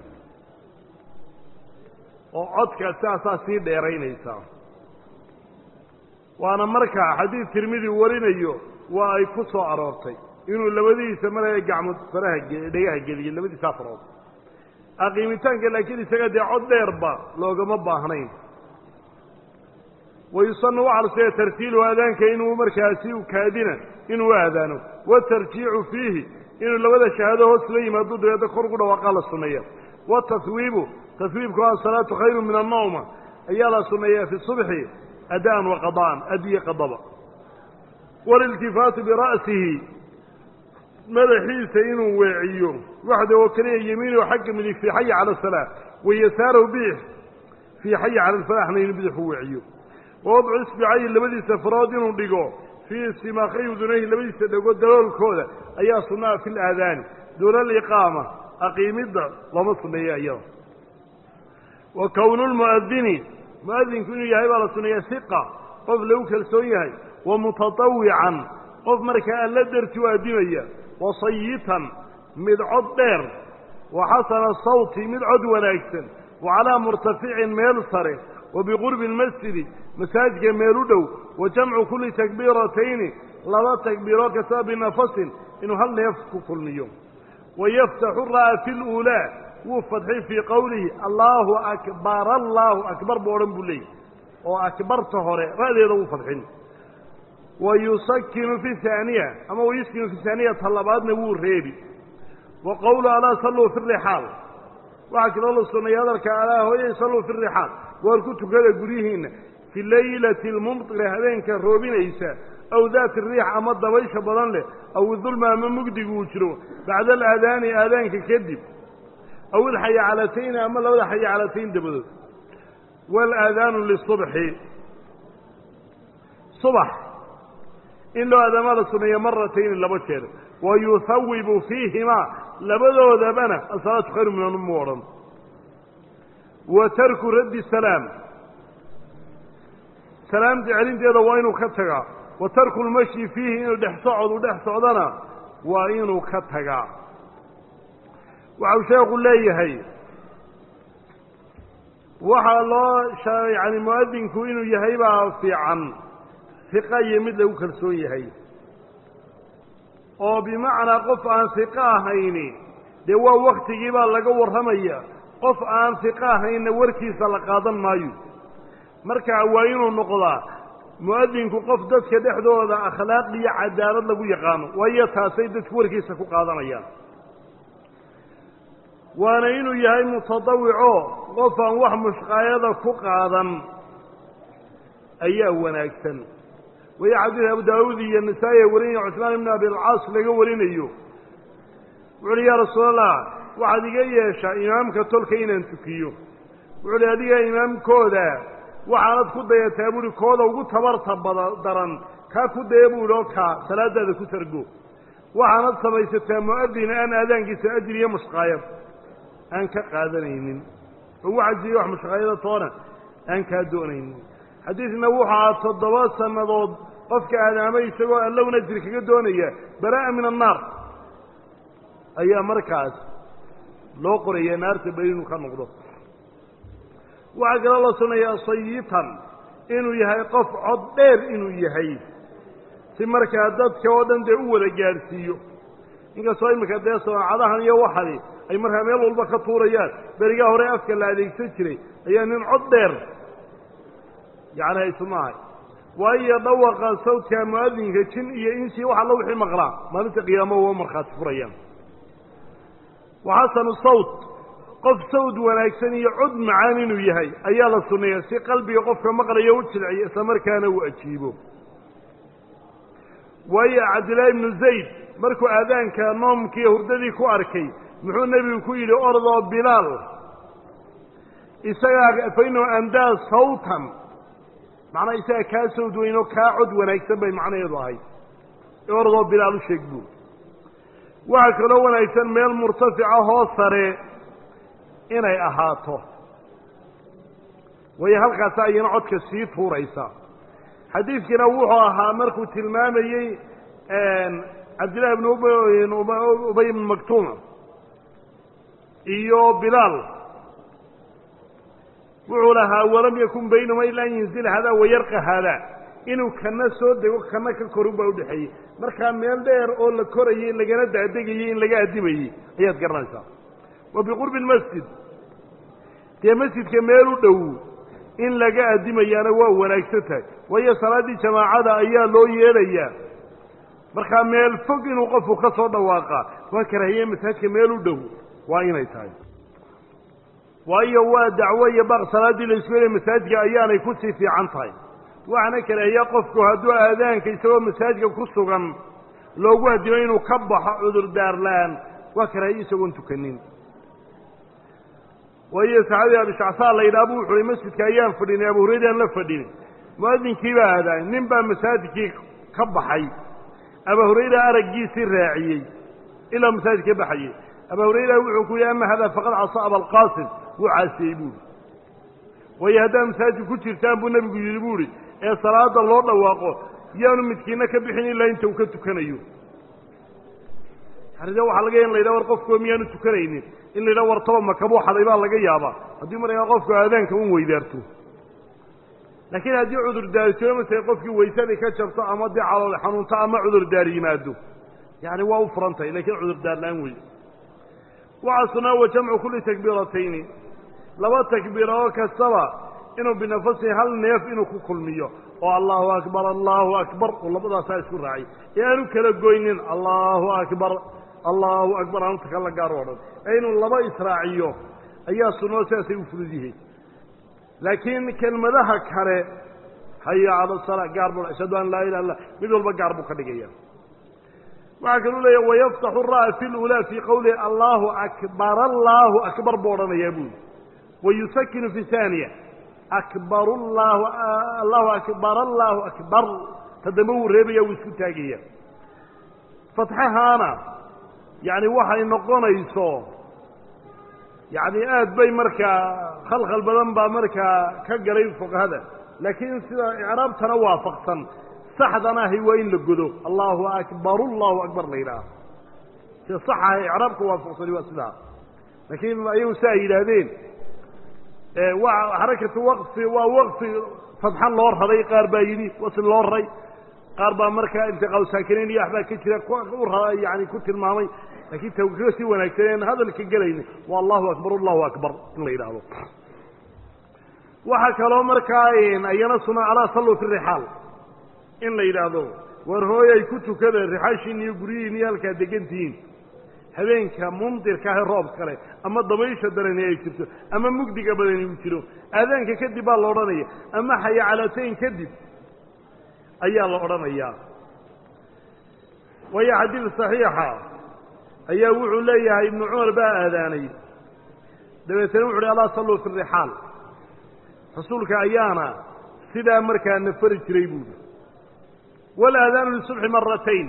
oo codka sidaasaa sii dheeraynaysaa waana markaa xadiid tirmidi warinayo waa ay ku soo aroortay inuu labadiisa maraya gacmood faraha dhegaha geliyo labadiisaa farood aqiimitaanka laakiin isaga dee cod dheerba loogama baahnayn wayusanu waxaa la suneeya tartiiluhu aadaanka inuu markaasi u kaadina inuu aadaano watarjiicu fiihi inuu labada shahaado hoos la yimaado dabeedna kor ugu dhawaaqaa la sunneeya wataswiibu taswiibku asalaatu khayru min annawma ayaa la sunneeya fi subxi adaan wa qada'an adiye qadaba waliltifaatu bira'sihi madaxiisa inuu weeciyo waxda oo keliya yemiinahu xagga midig fii xaya cala asalaa wa yasaarahu bidix fii xaya cala alfalaxna inuu bidix u weeciyo wawadcu isbicayi labadiisa farood inuu dhigo fii simaakhay udunayhi labadiisa dhegood daloolkooda ayaa sunnaha fi laadaani duuna aliqaama aqiimidda looma sunneeya iyada wa kownu lmu'adini mu'adinku inuu yahay baa la sunneeya hiqa qof lagu kalsoon yahay wa mutatawican qof markaa alla darti u addimaya wa sayitan mid cod dheer wa xasana sawti mid cod wanaagsan wa calaa murtaficin meel sare wa biqurbi lmasjidi masaajidka meel u dhow wa jamcu kulli takbiiratayni laba takbiiroo kastaba binafasin inuu hal neef ku kulmiyo wa yaftaxu ra'a fi luulaa wuu fadxay fii qowlihi allaahu akbar allaahu akbar buu odhan buu leeyay oo akbarta hore ra'deeda wuu fadxin wa yusakinu fi haaniya ama wayuskinu fi haaniya ta labaadna wuu reebi wa qowlu alaa salluu fi rixaal waxaa kaloo la sunnaya hadalka alaa hooyay salluu fi rixaal waar ku tukada guryihiinna fi laylati almumtira habeenka roobinaysa aw daati riix ama dabaysha badan leh aw idulma ama mugdigu uu jiro bacda alaadaani aadaanka kadib aw ilxayacalatayn ama labada xayacalatayn dabadood waalaadaanu lisubxi subax in loo aadaamaa la suneeya maratayni laba jeer wa yuhawibu fiihimaa labadoodabana asalaatu khayru min annum u odhan wa tarku raddi salaam salaamta celinteeda waa inuu ka tagaa wa tarku lmashyi fiihi inuu dhex socod u dhex socdana waa inuu ka tagaa waxau sheekhu leeyahay waxaa loo yani mu'adinku inuu yahay baa fiican hiqa iyo mid lagu kalsoon yahay oo bimacnaa qof aan hiqo ahayni dee waa waktigii baa laga warramaya qof aan hiqo ahaynna warkiisa la qaadan maayo marka waa inuu noqdaa mu'adinku qof dadka dhexdooda akhlaaq iyo cadaalad lagu yaqaano waayo taasay dadku warkiisa ku qaadanayaan waana inuu yahay mutadawico qof aan wax mushqaayada ku qaadan ayaa wanaagsan waya xadiid abu daawuud iyo nasaa-i warinaya cusmaan ibn abi alcaas laga warinayo wuxu uhi yaa rasuulallah waxaad iga yeeshaa imaamka tolka inaan tukiyo wuxu uhi adiga imaamkooda waxaanad ku dayataa buuhi kooda ugu tabarta bada daran kaa ku daya buu ihi oo kaa salaadaada ku targo waxaanad samaysataa mu'adin aan aadaankiisa ajir iyo mushqaayad aan ka qaadanaynin oo wacziyo wax mushaqayada toona aan kaa doonaynin xadiidna wuxuu ahaa toddoba sannadood qofka aadaamay isagoo allowna jir kaga doonaya baraa'a min annaar ayaa markaas loo qoraya naarta beri inuu ka noqdo waxaa kaloo la sunayaa sayitan inuu yahay qof cod dheer inuu yahay si markaa dadka oo dhan dee u wada gaadhsiiyo inkastoo iminka dee samaacadahan iyo waxani ay markaa meel walba ka tuurayaan berigaa hore afka la adeegsan jiray ayaa nin cod dheer yacni haysu maahay waayo dhawaqa sawdka mu'adinka jin iyo insi wax alla wixii maqlaa maalinta qiyaamo waa markhaati furayaan wa xasanu sawt qof sawd wanaagsan iyo cod macaan inuu yahay ayaa la sunneeya si qalbiga qofka maqlayo u jilciyo isla markaana uu ajiibo waayo cabdillaahi ibnu zayd markuu aadaanka noomkiiyo hurdadii ku arkay muxuu nebigu ku yidhi ordoo bilaal isagaa fa inahu andaa sawtan macnaa isaga kaa sawd weyn oo kaa cod wanaagsan bay macnaheedu ahayd ordoo bilaal u sheeg buur waxaa kaloo wanaagsan meel murtafica hoo sare inay ahaato waayo halkaasi ayana codka sii tuuraysa xadiidkiina wuxuu ahaa markuu tilmaamayey cabdillahi bn ubay ibn maktuuma iyo bilaal wuxuu lahaa walam yakun baynahuma ila an yanzila haadaa wayarqa haadaa inuu kana soo dego kana ka korun baa udhexeeyey markaa meel dheer oo la korayey lagana daadegayey in laga addimayey ayaad garanaysaa wa biqurbi lmasjid dee masjidka meel u dhow in laga addimayaana waa wanaagsan tahay waayo salaaddii jamaacada ayaa loo yeedhayaa markaa meel fog inuu qofku ka soo dhawaaqa waa karaahiye masaajidka meel u dhow waa inay tahay waayo waa dacwo iyo baaq salaaddii la isku helay masaajidka ayaanay kusii fiican tahay waxaana karaahiya qofku hadduu aadaanka isagoo masaajidka ku sugan loogu addimo inuu ka baxo cudurdaar la-aan waa karaahiye isagoon tukanin waayo saxaabiga abishacsaa la yidhaha bu wuxu uhi masjidka ayaan fadhinay abu hurayraan la fadhinay mu'adinkii baa aadaay nin baa masaajidkii ka baxay aba hurayra araggiisii raaciyey ilaa masaajid ka baxayey aba hurayra wuxuu ku yihi ama hada faqad casa abalqaasim wuu caasiyey buuhi waayo haddaad masaajid ku jirtaan buu nebigu yidhi bu ihi ee salaada loo dhawaaqo yaanu midkiina ka bixin ilaa inta uu ka tukanayo aride waxaa laga ya in la yidhaha war qofkuwa miyaanu tukanaynin in la yidhaha war taba makabuu xaday baa laga yaabaa haddii markaa qofku aadaanka un weydaarto laakiin haddii cudurdaari jiro masala qofkii waysadii ka jabto ama dee calool xanuunto ama cudurdaar yimaado yani waa u furan tahay lakiin cudurdaar la-aan wey waxaa sunaa wa jamcu kulli takbiiratayni laba takbiira oo kastaba inuu binafasihi hal neef inuu ku kulmiyo oo allahu akbar allahu akbar oo labadaasaa isku raacay ee aanu kala goynin allahu akbar allahu akbar aanu taka la gaaro o dhan ee inuu laba israaciyo ayaa sunoo sidaasay u fudud yihiin laakiin kelmadaha kale haya cala salaa gaar buu ashhadu an laa ilaha illa mid walba gaar buu ka dhigaya waxaa kaluu leeya wayaftaxu ra'a fi lulaa fii qowlihi allahu akbar allahu akbar buu odhanayaa buuli wayusakinu fi haaniya akbar llahu allahu akbar allahu akbar ta dambe wuu reebaya wuu isku taagaya fatxahaana yani waxay noqonayso yani aad bay markaa khalkhal badan baa markaa ka galay fuqahada laakiin sida icraabtana waafaqsan saxdan ahi waa in la godo allahu akbar allahu akbar la yidhaaha sida sax ah icraabka waafaqsani waa sidaa laakiin ayagu si ay yidhaahdeen waa xarakatu waqfi waa waqfi fadxan loo raray qaar baa yidhi wasl loo raray qaar baa markaa iltiqaau saakinayn iyo waxbaa ka jira u ra yani ku tilmaamay laakiin ta ka sii wanaagsan en hadalka gelayna waa allahu akbar allahu akbar in la yidhaahdo waxaa kaloo markaa ayana suna alaa salluu fi rixaal in la yidhaahdo war hooyay ku tukada rixaashiin iyo guryihiin iyo halkaa degantihiin habeenka mumdirka ahe roob kale ama dabaysha darani ay jirto ama mugdiga badani uu jiro aadaanka kadib baa la odhanaya ama xayacalatayn kadib ayaa la odhanayaa waayo xadiid saxiixa ayaa wuxuu leeyahay ibnu cumar baa aadaanay dabeetana wuxu uhi alaa salluu fi rixaal rasuulka ayaana sidaa markaa na fari jiray buuhi walaadaanu lisubxi maratayn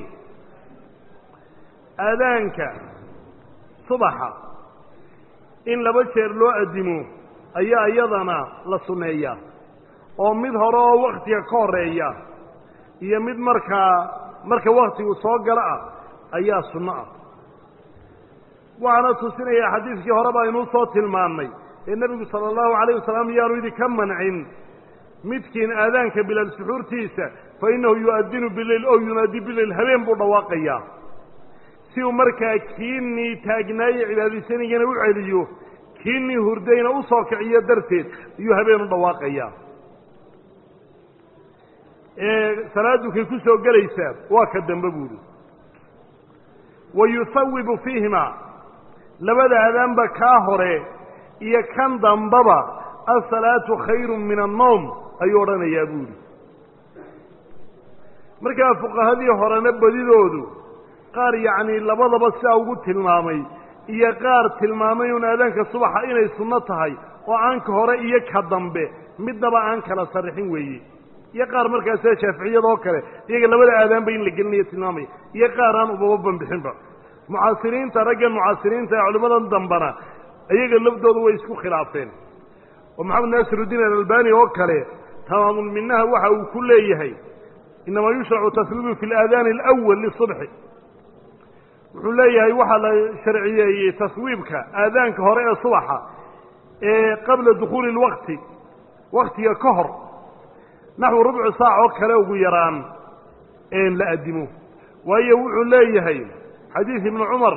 aadaanka subaxa in laba jeer loo addimo ayaa iyadana la sunneeyaa oo mid hore oo waktiga ka horeeya iyo mid markaa marka waktigu soo galo ah ayaa sunno ah waxaana tusinaya xadiidkii hore baa inuu soo tilmaannay ee nebigu sala allahu calayh wasalam yaanu idinka mancin midkiin aadaanka bilaal suxuurtiisa fa innahu yu'adinu bileyl oo yunaadi bileyl habeen buu dhawaaqayaa si uu markaa kiinii taagnaaye cibaadaysanayana u celiyo kiinii hurdayna u soo kiciyo darteed ayuu habeen u dhawaaqayaa salaaddu kay ku soo gelaysaa waa ka dambe buuhi wa yusawibu fiihima labada adaanba kaa hore iyo kan dambaba asalaatu khayru min annowm ayuu odhanayaa buuhi markaa fuqahadii horena badidoodu qaar yacnii labadaba sidaa ugu tilmaamay iyo qaar tilmaamay un aadaanka subaxa inay sunno tahay oo aan ka hore iyo ka dambe midnaba aan kala sarrixin weeye iyo qaar markaa sida shaaficiyada oo kale iyaga labada aadaanba in la gelinayo tilmaamaya iyo qaar aan ubaba banbixinba mucaasiriinta raggan mucaasiriinta ee culimmadan dambana iyaga lafdooda way isku khilaafeen oo maxamed naasirudiin alalbani oo kale tamaamulminaha waxa uu ku leeyahay inamaa yushracu taswiibu fi alaadaani alawal lisubxi wuxuu leeyahay waxaa la sharciyeeyey taswiibka aadaanka hore ee subaxa ee qabla dukhuuli lwakti waktiga ka hor naxwu rubcu saac oo kale ugu yaraan een la addimo waayo wuxuu leeyahay xadiid ibnu cumar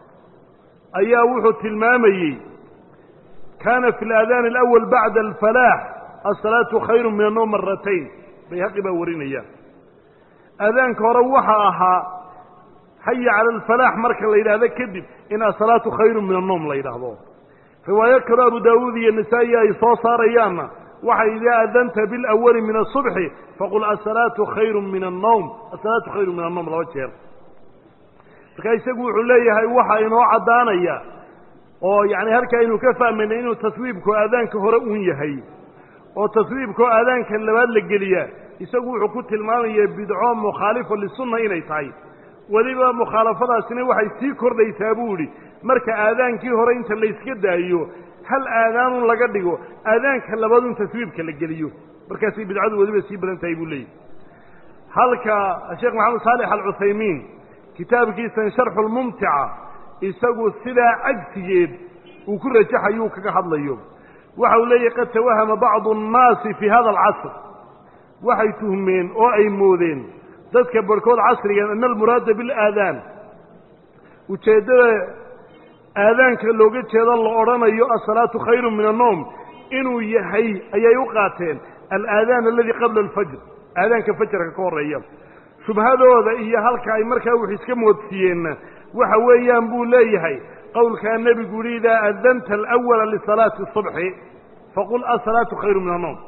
ayaa wuxuu tilmaamayey kaana fi alaadaani alawal bacda alfalaax asalaatu khayru min annowm maratayn bayhaqi baa warinaya aadaanka hore waxa ahaa haya cala alfalaax marka la yidhaahdo kadib in asalaatu khayru min annowm la yidhaahdo riwaayo kaloo abu daawuud iyo nasaa-i ay soo saarayaanna waxay idaa adanta bilawali min asubxi faqul asalaatu khayru min annowm asalaatu khayru min annowm laba jeer marka isagu wuxuu leeyahay waxa inoo caddaanaya oo yacni halkaa aynu ka fahmaynay inuu taswiibku aadaanka hore uun yahay oo taswiibkoo aadaanka labaad la geliyaa isagu wuxuu ku tilmaamaya bidco mukhaalifa lisunna inay tahay weliba mukhaalafadaasina waxay sii kordhaysaa buu idhi marka aadaankii hore inta layska daayo hal aadaanun laga dhigo aadaanka labaadun taswiibka la geliyo markaasay bidcadu weliba sii badan tahay buu leeyahy halka sheekh maxamed saalix alcuthaymiin kitaabkiisan sharxu lmumtica isagu sidaa cagsigeed uu ku rajaxayuu kaga hadlayo waxa uu leeyahy qad tawahama bacdu annaasi fii hada alcasr waxay tuhmeen oo ay moodeen dadka barhkood casrigan ana almuraada bilaadaan ujeeddada aadaanka looga jeedo la odhanayo asalaatu khayru min annowm inuu yahay ayay u qaateen alaadaan aladi qabla alfajr aadaanka fajarka ka horreeya shubhadooda iyo halka ay markaa wux iska moodsiiyeenna waxa weeyaan buu leeyahay qowlkaa nebigu yihi idaa adanta alawala lisalaati subxi faqul asalaatu khayru min annowm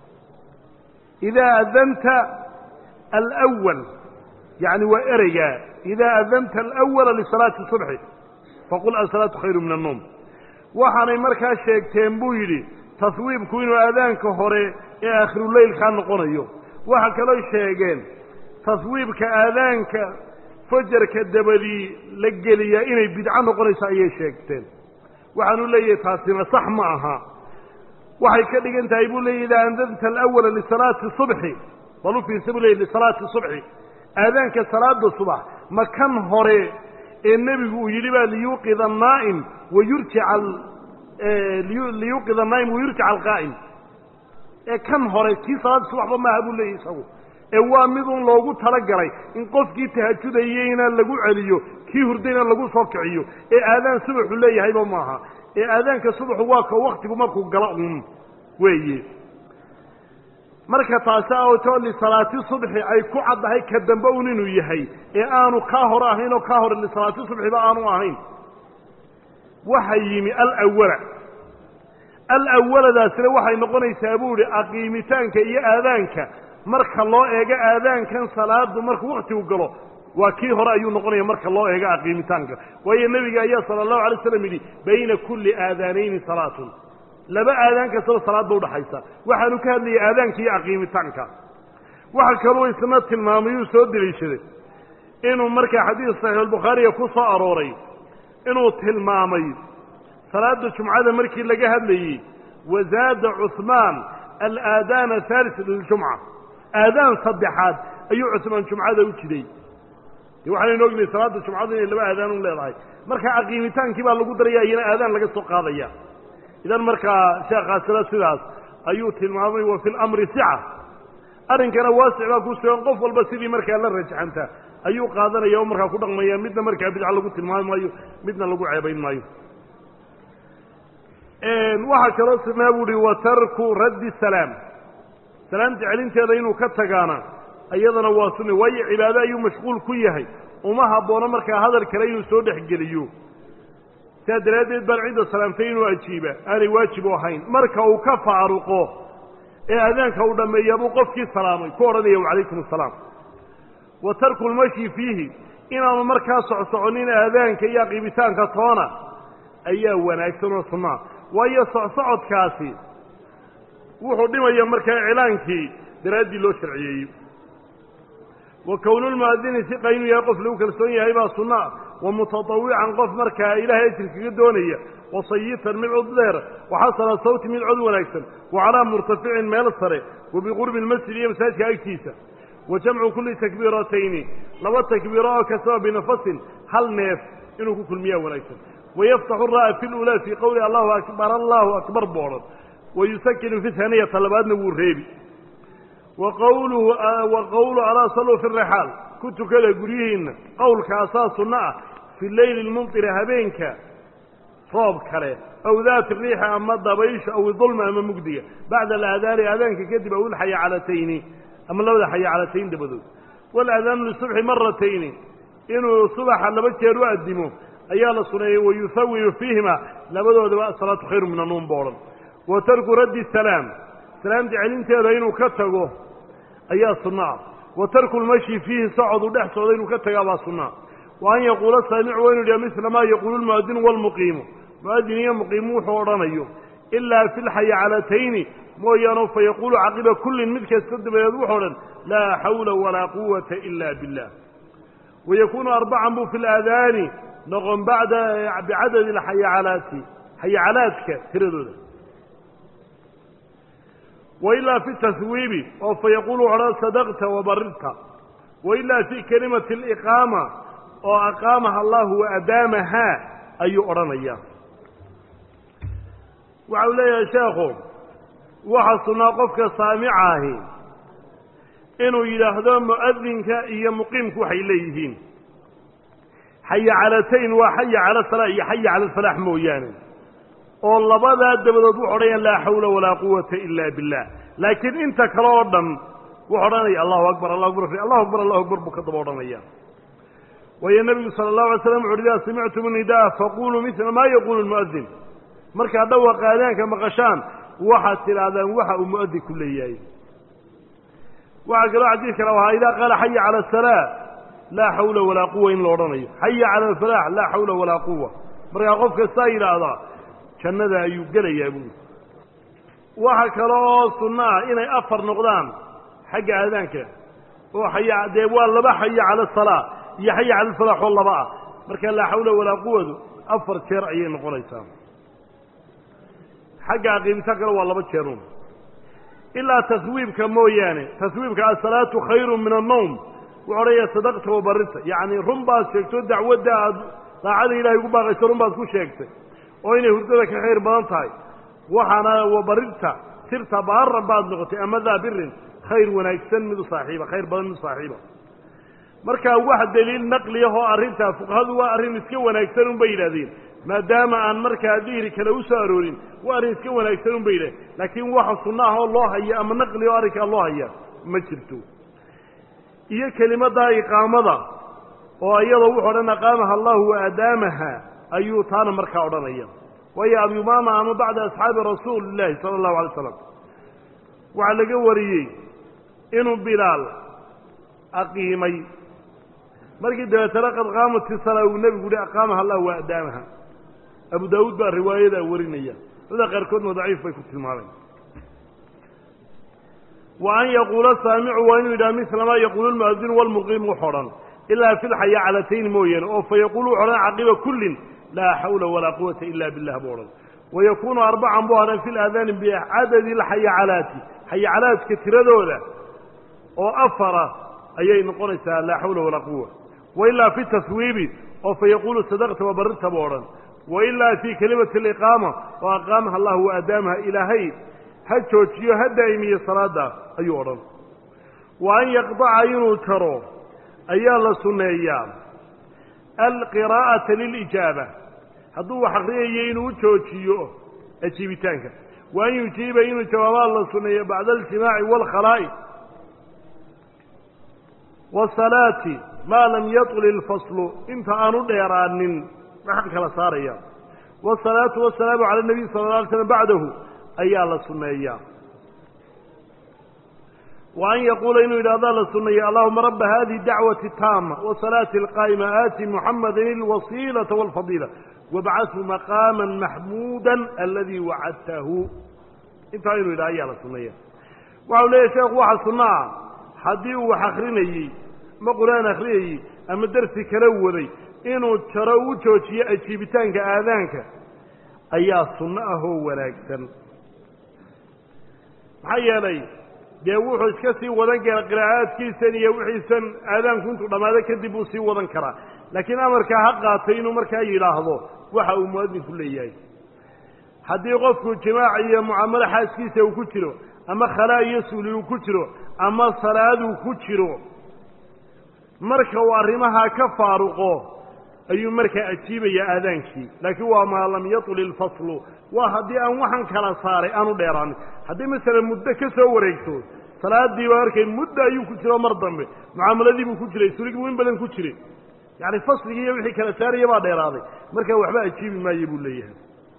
idaa adanta alwal yacni waa ereygaa idaa adanta alawala lisalaati subxi faqul asalaatu khayru min annowm waxaanay markaa sheegteen buu yidhi taswiibku inuu aadaanka hore ee aakhiruleylkaa noqonayo waxa kaloo sheegeen taswiibka aadaanka fajarka dabadii la geliyaa inay bidco noqonayso ayay sheegteen waxaanu leeyahay taasina sax ma aha waxay ka dhigan tahay buu leeyahy idaa andanta alawala lisalaati subxi bal u fiirsa buu leeyay lisalaati subxi aadaanka salaada subax ma kan hore ee nebigu uu yidhi baa liyuuqid annaa'im wayurjica liyuuqid annaa'im wayurjica alqaa'im ee kan hore kii salaada subaxba maaha buu leeyahy isagu ee waa mid un loogu talagalay in qofkii tahajudayeyna lagu celiyo kii hurdayna lagu soo kiciyo ee aadaan subaxu leeyahayba maaha ee aadaanka subaxu waa ka waktigu markuu galo un weeye marka taasi awto lisalaati subxi ay ku caddahay ka dambe un inuu yahay ee aanu kaa hore ahayn oo kaa hore lisalaati subxiba aanu ahayn waxa yimi alawala alawaladaasina waxay noqonaysaa buu ihi aqiimitaanka iyo aadaanka marka loo eego aadaankan salaadu markuu waktigu galo waa kii hore ayuu noqonaya marka loo eego aqiimitaanka waayo nebiga ayaa sala allahu alay slam yidhi bayna kulli aadaanayni salaatun laba aadaan kastaba salaad ba udhaxaysa waxaanu ka hadlayay aadaanka iyo aqiimitaanka waxa kaluu isna tilmaamay uu soo deliishaday inuu markaa xadiis saxiixulbukhaariga ku soo arooray inuu tilmaamay salaada jumcada markii laga hadlayey wazaada cuhmaan alaadaan ahalis liljumca aadaan saddexaad ayuu cusmaan jumcada u jiday de waxaanaynu ognahay salaada jumcadu inay laba aadaan u leedahay marka aqiimitaankii baa lagu daraya iyana aadaan laga soo qaadaya idan markaa sheekhaasina sidaas ayuu tilmaamay wa fi lamri sica arrinkana waasic baa ku sugan qof walba sidii markaa la rajaxanta ayuu qaadanaya oo markaa ku dhaqmaya midna markaa bidca lagu tilmaami maayo midna lagu ceebayn maayo waxaa kaloo sugnaa bu uhi wa tarku raddi salaam salaamta celinteeda inuu ka tagaana iyadana waa sunna waayo cibaado ayuu mashquul ku yahay uma haboono markaa hadal kale inuu soo dhexgeliyo sidaa daraaddeed baan cidda salaamtay inuu ajiiba aanay waajib u ahayn marka uu ka faaruqo ee aadaanka uu dhammeeya buu qofkii salaamay ku odhanaya wacalaykum asalaam wa tarku lmashi fiihi inaanu markaa socsoconin aadaanka iyo aqiibitaanka toona ayaa wanaagsan oo sunnaa waayo socsocodkaasi wuxuu dhimaya markaa iclaankii daraaddii loo sharciyeeyey wa kownulmu'adini siqa inuu yahay qof lagu kalsoon yahay baa sunnaa wa mutatawican qof markaa ilaahay ajir kaga doonaya wa sayitan mid cod dheer wa xasana sawti mid cod wanaagsan wa calaa murtaficin meel sare wa biqurbi lmasjid iyo masaajidka agtiisa wa jamcu kulli takbiiratayni laba takbiiro oo kastaba binafasin hal neef inuu ku kulmiyaa wanaagsan wayaftaxu ra'a fi lulaa fii qowli allahu akbar allahu akbar buu odhan wa yusakinu fi haniyata labaadna wuu reebi wa qawluhu wa qowlu alaa saluu fi rixaal ku tukada guryihiinna qowlkaasaa sunno ah fi leyli lmumtiri habeenka roob kale aw daati riixa ama dabaysha aw idulma ama mugdiga bacda alaadaani aadaanka kadib aw ilxayaacalatayni ama labada xayacalatayn dabadood waalaadaanu lisubxi maratayni inuu subaxa laba jeer u addimo ayaa la suneeyey wayuhawiyu fiihima labadoodaba asalaatu khayru min annuum bo odhan wa tarku raddi salaam salaamta celinteeda inuu ka tago ayaa sunno ah wa tarku lmashi fiihi socodu dhex socda inuu ka tagaa baa sunnaa wa an yaquula saamicu waa inu yidhaha misla maa yaquulu lmu'adinu waalmuqiimu mu'adin iyo muqiimu wuxuu odhanayo ilaa fi lxayacalatayn mooyaane fa yaquulu caqiba kullin mid kasta dabadeed wuxuu odhan laa xawla walaa quwata ila billah wayakuunu arbacan buu fi laadaani noqon bada bicadadi alxayacalaati xayacalaadka tiradooda wailaa fi taswiibi oo fa yaquulu odhan sadaqta wabarirta wailaa fi kelimati aliqaama oo aqaamaha allahu wa adaamahaa ayuu odhanaya waxa uu leeyahay sheekhu waxa sunnaa qofka saamica ahi inuu yidhaahdo mu'adinka iyo muqiimku waxay leeyihiin xaya calatayn waa xaya cala salaa iyo xaya cala alfalaax mooyaane oo labadaa dabadood wuxu odhanaya laa xawla walaa quwata ila billah laakiin inta kale oo dhan wuxu odhanaya allahu akbar allahu akbar allahu akbar allahu akbar buu ka daba odhanaya waayo nebigu sala allahu alay slam wuxu idaa samictum nidaa faquluu mila maa yaquulu lmu'adin markaad dhawaqa aadaanka maqashaan waxaad tidhaahdaan waxa uu mu'adinku leeyahay waxaa kaloo xadiid kale ahaa idaa qaala xaya cala asalaa laa xawla walaa quwa in la odhanayo xaya cala alfalaax laa xawla walaa quwa markaa qof kastaa yidhaahdaa jannada ayuu gelayaa buui waxa kale oo sunno ah inay afar noqdaan xagga aadaanka oo xaya dee waa laba xaya cala asalaa iyo xaya cala alfalaax oo laba ah marka laa xawla walaa quwadu afar jeer ayay noqonaysaa xagga aqiibita kale waa laba jeerun ilaa taswiibka mooyaane taswiibka asalaatu khayru min annowm wuxu odhanaya sadaqta wabarita yacni run baad sheegto dacwadda aad daacada ilahay ugu baaqayso run baad ku sheegtay oo inay hurdada ka khayr badan tahay waxaana wabarirta sirta baaran baad noqotay ama daa birin khayr wanaagsan mid u saaxiiba khayr badan mid u saaxiiba markaa wax daliil naqliyahoo arrintaa fuqahadu waa arrin iska wanaagsan un bay yidhahdeen maadaama aan markaa dihri kale u soo aroorin waa arrin iska wanaagsan un bay yidhahdeen laakiin waxa sunno ah oo loo haya ama naqli oo arrinkaa loo haya ma jirto iyo kelimaddaa iqaamada oo iyadoo wuxu odhan aqaamaha allahu wa adaamaha ayuu taana markaa odhanaya waayo abyumaama ama bacda asxaabi rasuuli illaahi sala allahu alay slam waxaa laga wariyey inuu bilaal aqiimay markii dabeetana qad qaamat isalaa uu nebigu uhi aqaamaha allah wa adaamaha abu daawuud baa riwaayadaa warinaya dada qaarkoodna daciif bay ku tilmaameen wa an yaquula saamicu waa inuu yidhaha misla maa yaquulu lmu'adinu walmuqiim wuxu odhan ilaa fi lxayacalatayn mooyaane oo fa yaquulu wuxu odhan caqiba kullin laa xawla walaa quwata ila billah buu odhan wayakuunu arbacan buu hadhan fi laadaani bicadadi alxayacalaati xayacalaadka tiradooda oo afara ayay noqonaysaa laa xawla walaa quwa wailaa fi taswiibi oo fa yaquulu sadaqta wabarirta buu odhan wailaa fii kelimati aliqaama oo aqaamaha allah wa adaamaha ilaahay ha joojiyo ha daa'imiyo salaada ayuu odhan wa an yaqdaca inuu jaro ayaa la sunneeyaa alqiraa'ata lilijaaba hadduu wax akriyayo inuu u joojiyo ajiibitaanka wa an yujiiba inuu jawaabaa la sunneeyo bacda aljimaaci waalkhalaa'i wasalaati maa lam yaطli ilfaslu inta aanu dheeraanin maxaan kala saaraya wasalaatu wasalaamu cala nabiy sala la alay slam bacdahu ayaa la sunneeyaa wa an yaquula inuu yidhahdaa la sunneeya allahuma raba hadihi dacwati taama wasalaati alqaa'ima aati muxamadan ilwasiilata walfadiila wabcathu maqaama maxmuuda aladii wacadtahu intaa inuu yidhaha ayaa la sunneeya waxau leeyahy sheekhu waxa sunno ah haddii uu wax akrinayey ama qur-aan akhriyayey ama dersi kala waday inuu jaro u joojiyo ajiibitaanka aadaanka ayaa sunno ah oo wanaagsan maxaa yeelay dee wuxuu iska sii wadan kara qiraa'aadkiisan iyo wixiisan aadaanku intuu dhammaado kadib uu sii wadan karaa laakiin amarkaa ha qaatay inuu markaa yidhaahdo waxa uu muadinku leeyahay haddii qofku jimaac iyo mucaamalo xaaskiisa uu ku jiro ama khalaa iyo suuli uu ku jiro ama salaaduu ku jiro marka uu arrimahaa ka faaruqo ayuu markaa ajiibayaa aadaankii laakiin waa maa lam yatul ilfaslu waa haddii aan waxan kala saaray aanu dheeraanin haddii masalan muddo ka soo wareegto salaadiiba markay muddo ayuu ku jiro mar dambe mucaamaladiibuu ku jiray suligibuu in badan ku jiray yacni fasligii iyo wixii kala saaraya baa dheeraaday markaa waxba ajiibi maayo buu leeyahay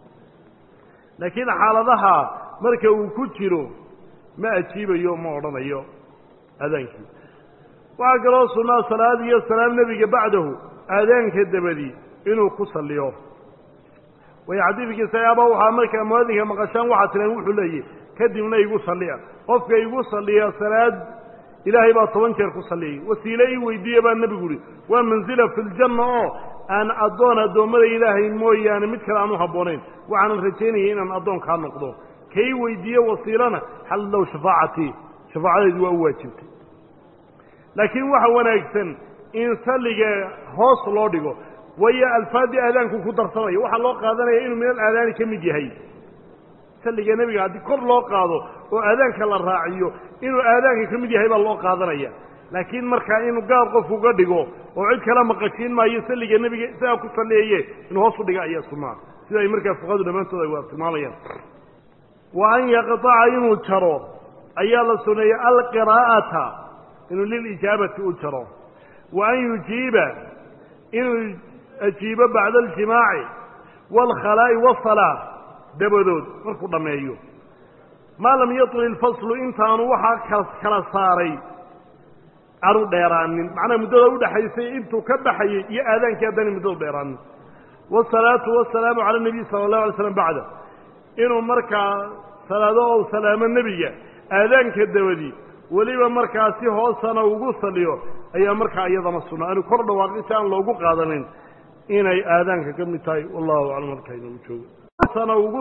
laakiin xaaladaha marka uu ku jiro ma ajiibayo ma odhanayo aadaankii waxaa kaloo sunnaa salaad iyo salaam nebiga bacdahu aadaanka dabadi inuu ku salliyo way xadiidkii sayaaba waxaa markaa muadinka maqashaan waxaa tireen wuxuu leeyahy kadibna igu salliya qofka igu salliya salaad ilaahay baa toban jeer ku salliyay wasiile ii weydiiya baa nebigu uhi waa mansila fi ljanna oo aan addoon addoommada ilaahay mooyaane mid kale aan u habboonayn waxaanan rajaynaya inaan addoonkaa noqdo kay weydiiye wasiilana xal low shafaacatii shafaacadaydu waa u waajibtay laakiin waxa wanaagsan in salliga hoos loo dhigo waayo alfaadii aadaanku ku darsamaya waxaa loo qaadanaya inuu min alaadaani ka mid yahay salliga nebiga haddii kor loo qaado oo aadaanka la raaciyo inuu aadaanka ka mid yahay baa loo qaadanaya laakiin markaa inuu gaar qof uga dhigo oo cid kala maqashiin maayo salliga nebiga isagaa ku salliyaye inuu hoos u dhiga ayaa sunnaa sida ay markaa fuqahadu dhammaantood ay waa tilmaamayaan wa an yaqطaca inuu jaro ayaa la suneeyey alqiraa'ata inuu lilijaabati u jaro wa an yujiiba inuu ajiibo bacda aljimaaci waalkhalaa'i wasalaa dabadood markuu dhammeeyo maa lam yatul ilfaslu intaanu waxaa kala saaray aanu dheeraanin macnaha muddada udhaxaysay intuu ka baxayey iyo aadaankii haddana muddadu dheeraanin wasalaatu wasalaamu cala nabiy sala allahu alay slam bacda inuu markaa salaado ou salaamo nebiga aadaanka dabadi weliba markaa si hoosana ugu saliyo ayaa markaa iyadana sunna aanu kor dhawaaqi si aan loogu qaadanin inay aadaanka ka mid tahay wallahu aclam halkaa inagu joogo